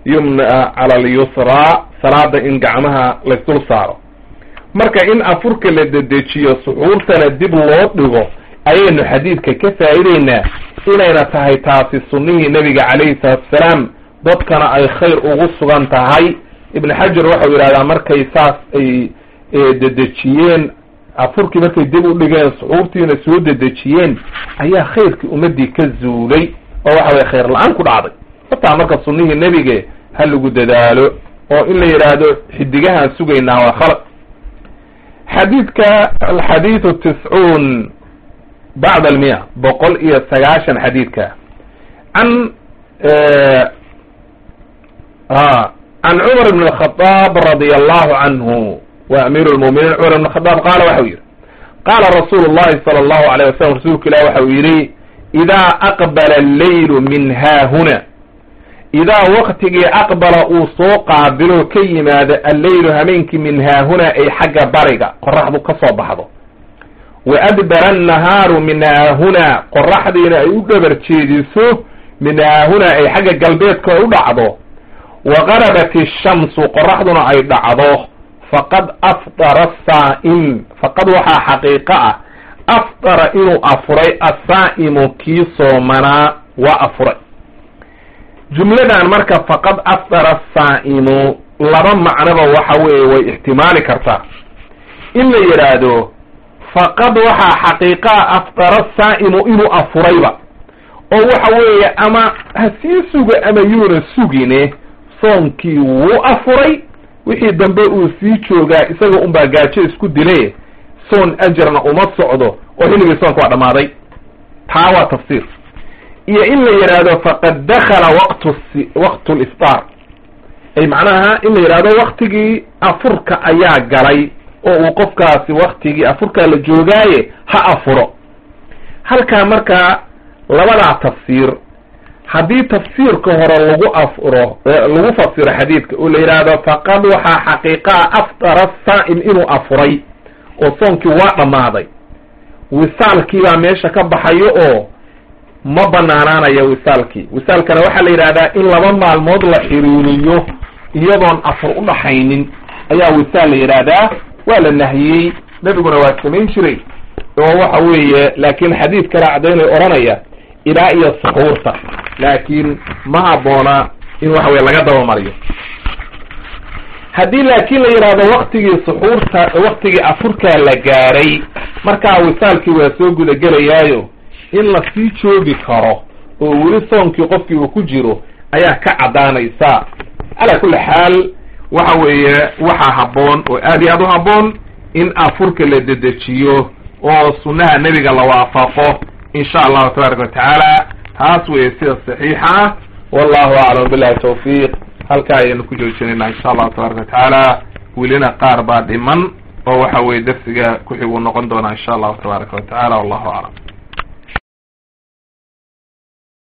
S1: yumna cala alyusraa salaada in gacmaha laysdul saaro marka in afurka la dedejiyo suxuurtana dib loo dhigo ayaynu xadiidka ka faa'ideynaa inayna tahay taasi sunnihii nebiga calayhi salaatu wasalaam dadkana ay khayr ugu sugan tahay ibn xajar waxau yidhahdaa markay saas ay dedejiyeen afurkii markay dib u dhigeen suxuurtiina soo dedejiyeen ayaa khayrkii ummadii ka zuulay oo waxa weye khayr la-aan ku dhacday hataa marka sunnihii nebige ha lagu dadaalo oo in la yidhaahdo xidigahaan sugaynaa waa khalad xadiidka alxadiidu tiscuun bacd almiya boqol iyo sagaashan xadiidka can can cumar bn الkhطاab radi allahu canhu wa amiir lmuminiin cumar bn khadaab qaala waxau yihi qaala rasuulu llahi sala allahu alayh wasalam rasuulka ilah waxau yidhi idaa aqbala alleylu min haahuna idaa waktigii aqbala uu soo qaabilo ka yimaado alleylu hameenkii min haahuna ay xagga bariga qoraxdu ka soo baxdo wa adbara annahaaru min haahuna qoraxdiina ay u dhabar jeediso min haahuna ay xagga galbeedka u dhacdo wa garabat ishamsu qoraxduna ay dhacdo faqad afdara asaa'im faqad waxaa xaqiiqo ah afdara inuu afuray asaa'imu kii soomanaa waa afuray jumladan marka faqad afdara asaa'imu laba macnoba waxa weeye way ixtimaali kartaa in la yidhaahdo faqad waxaa xaqiiqaa afdara asaa'imu inuu afurayba oo waxa weeye ama ha sii suga ama yuuna sugine soonkii wuu afuray wixii dambe uu sii joogaa isaga unbaa gaajo isku dile soon ajarna uma socdo oo xilligii soonka waa dhammaaday taa waa tafsiir iyo in la yidhaahdo faqad dakala waqtu waqtu liftaar ay macnaha in la yidhahdo waktigii afurka ayaa galay oo uu qofkaasi waktigii afurkaa la joogaaye ha afuro halkaa markaa labadaa tafsiir haddii tafsiirka hore lagu afuro lagu fasiro xadiidka oo la yidhaahdo faqad waxaa xaqiiqaa afdara saa'im inuu afuray oo soonkii waa dhammaaday wisaalkii baa meesha ka baxayo oo ma banaanaanaya wisaalkii wisaalkana waxaa la yidhahdaa in laba maalmood la xiriiriyo iyadoon afur u dhaxaynin ayaa wisaal la yidhaahdaa waa la nahiyey nebiguna waa samayn jiray oo waxa weeye laakiin xadiid kale caddaynay odhanaya ilaa iyo suxuurta laakiin ma habboona in waxa weye laga dabamariyo haddii laakiin la yidhaahdo waktigii suxuurta waktigii afurkaa la gaaray markaa wisaalkii waa soo gudagelayaayo in la sii joogi karo oo weli soonkii qofkii uu ku jiro ayaa ka caddaanaysa calaa kulli xaal waxa weeye waxaa habboon oo aad iyo aad u habboon in afurka la dedejiyo oo sunnaha nebiga la waafaqo in sha allahu tabaaraka watacaala taas weeye sida saxiixa ah wallahu aclam billahi tawfiiq halkaa ayaynu ku joojinayna insha allahu tabaaraka watacaala welina qaar baa dhiman oo waxa weye darsiga ku xiguu noqon doonaa insha allahu tabaaraka watacaala wallahu aclam